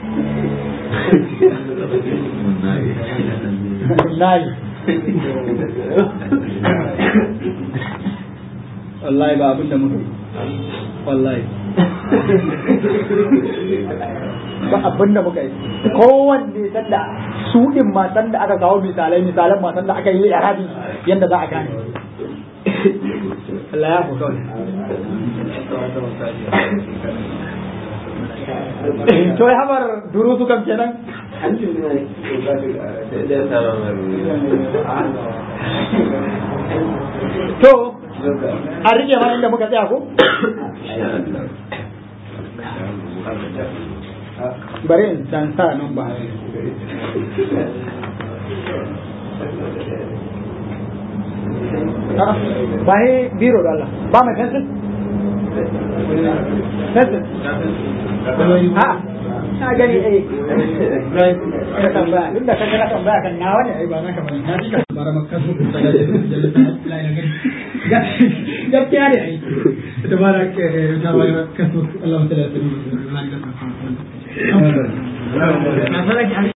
nayi wallahi ba abin da muka yi wallahi ba abin da muka yi kowanne sanda su din ma sanda aka kawo misalai misalan ma sanda aka yi arabi yanda za a gane Allah ya fi kawai to ya habar durusu kam kenan to a rike ma inda muka tsaya ko bari in san sa nan ba ba ne biro da Allah ba mai fensin fensin ha na gani eh ka tambaya duk da kaga na tambaya kan nawa ne ai ba na kamar na ji ka bara makka su ku tsaya gaskiya ne ai tabarak tabarak kasu Allah ta'ala na sarki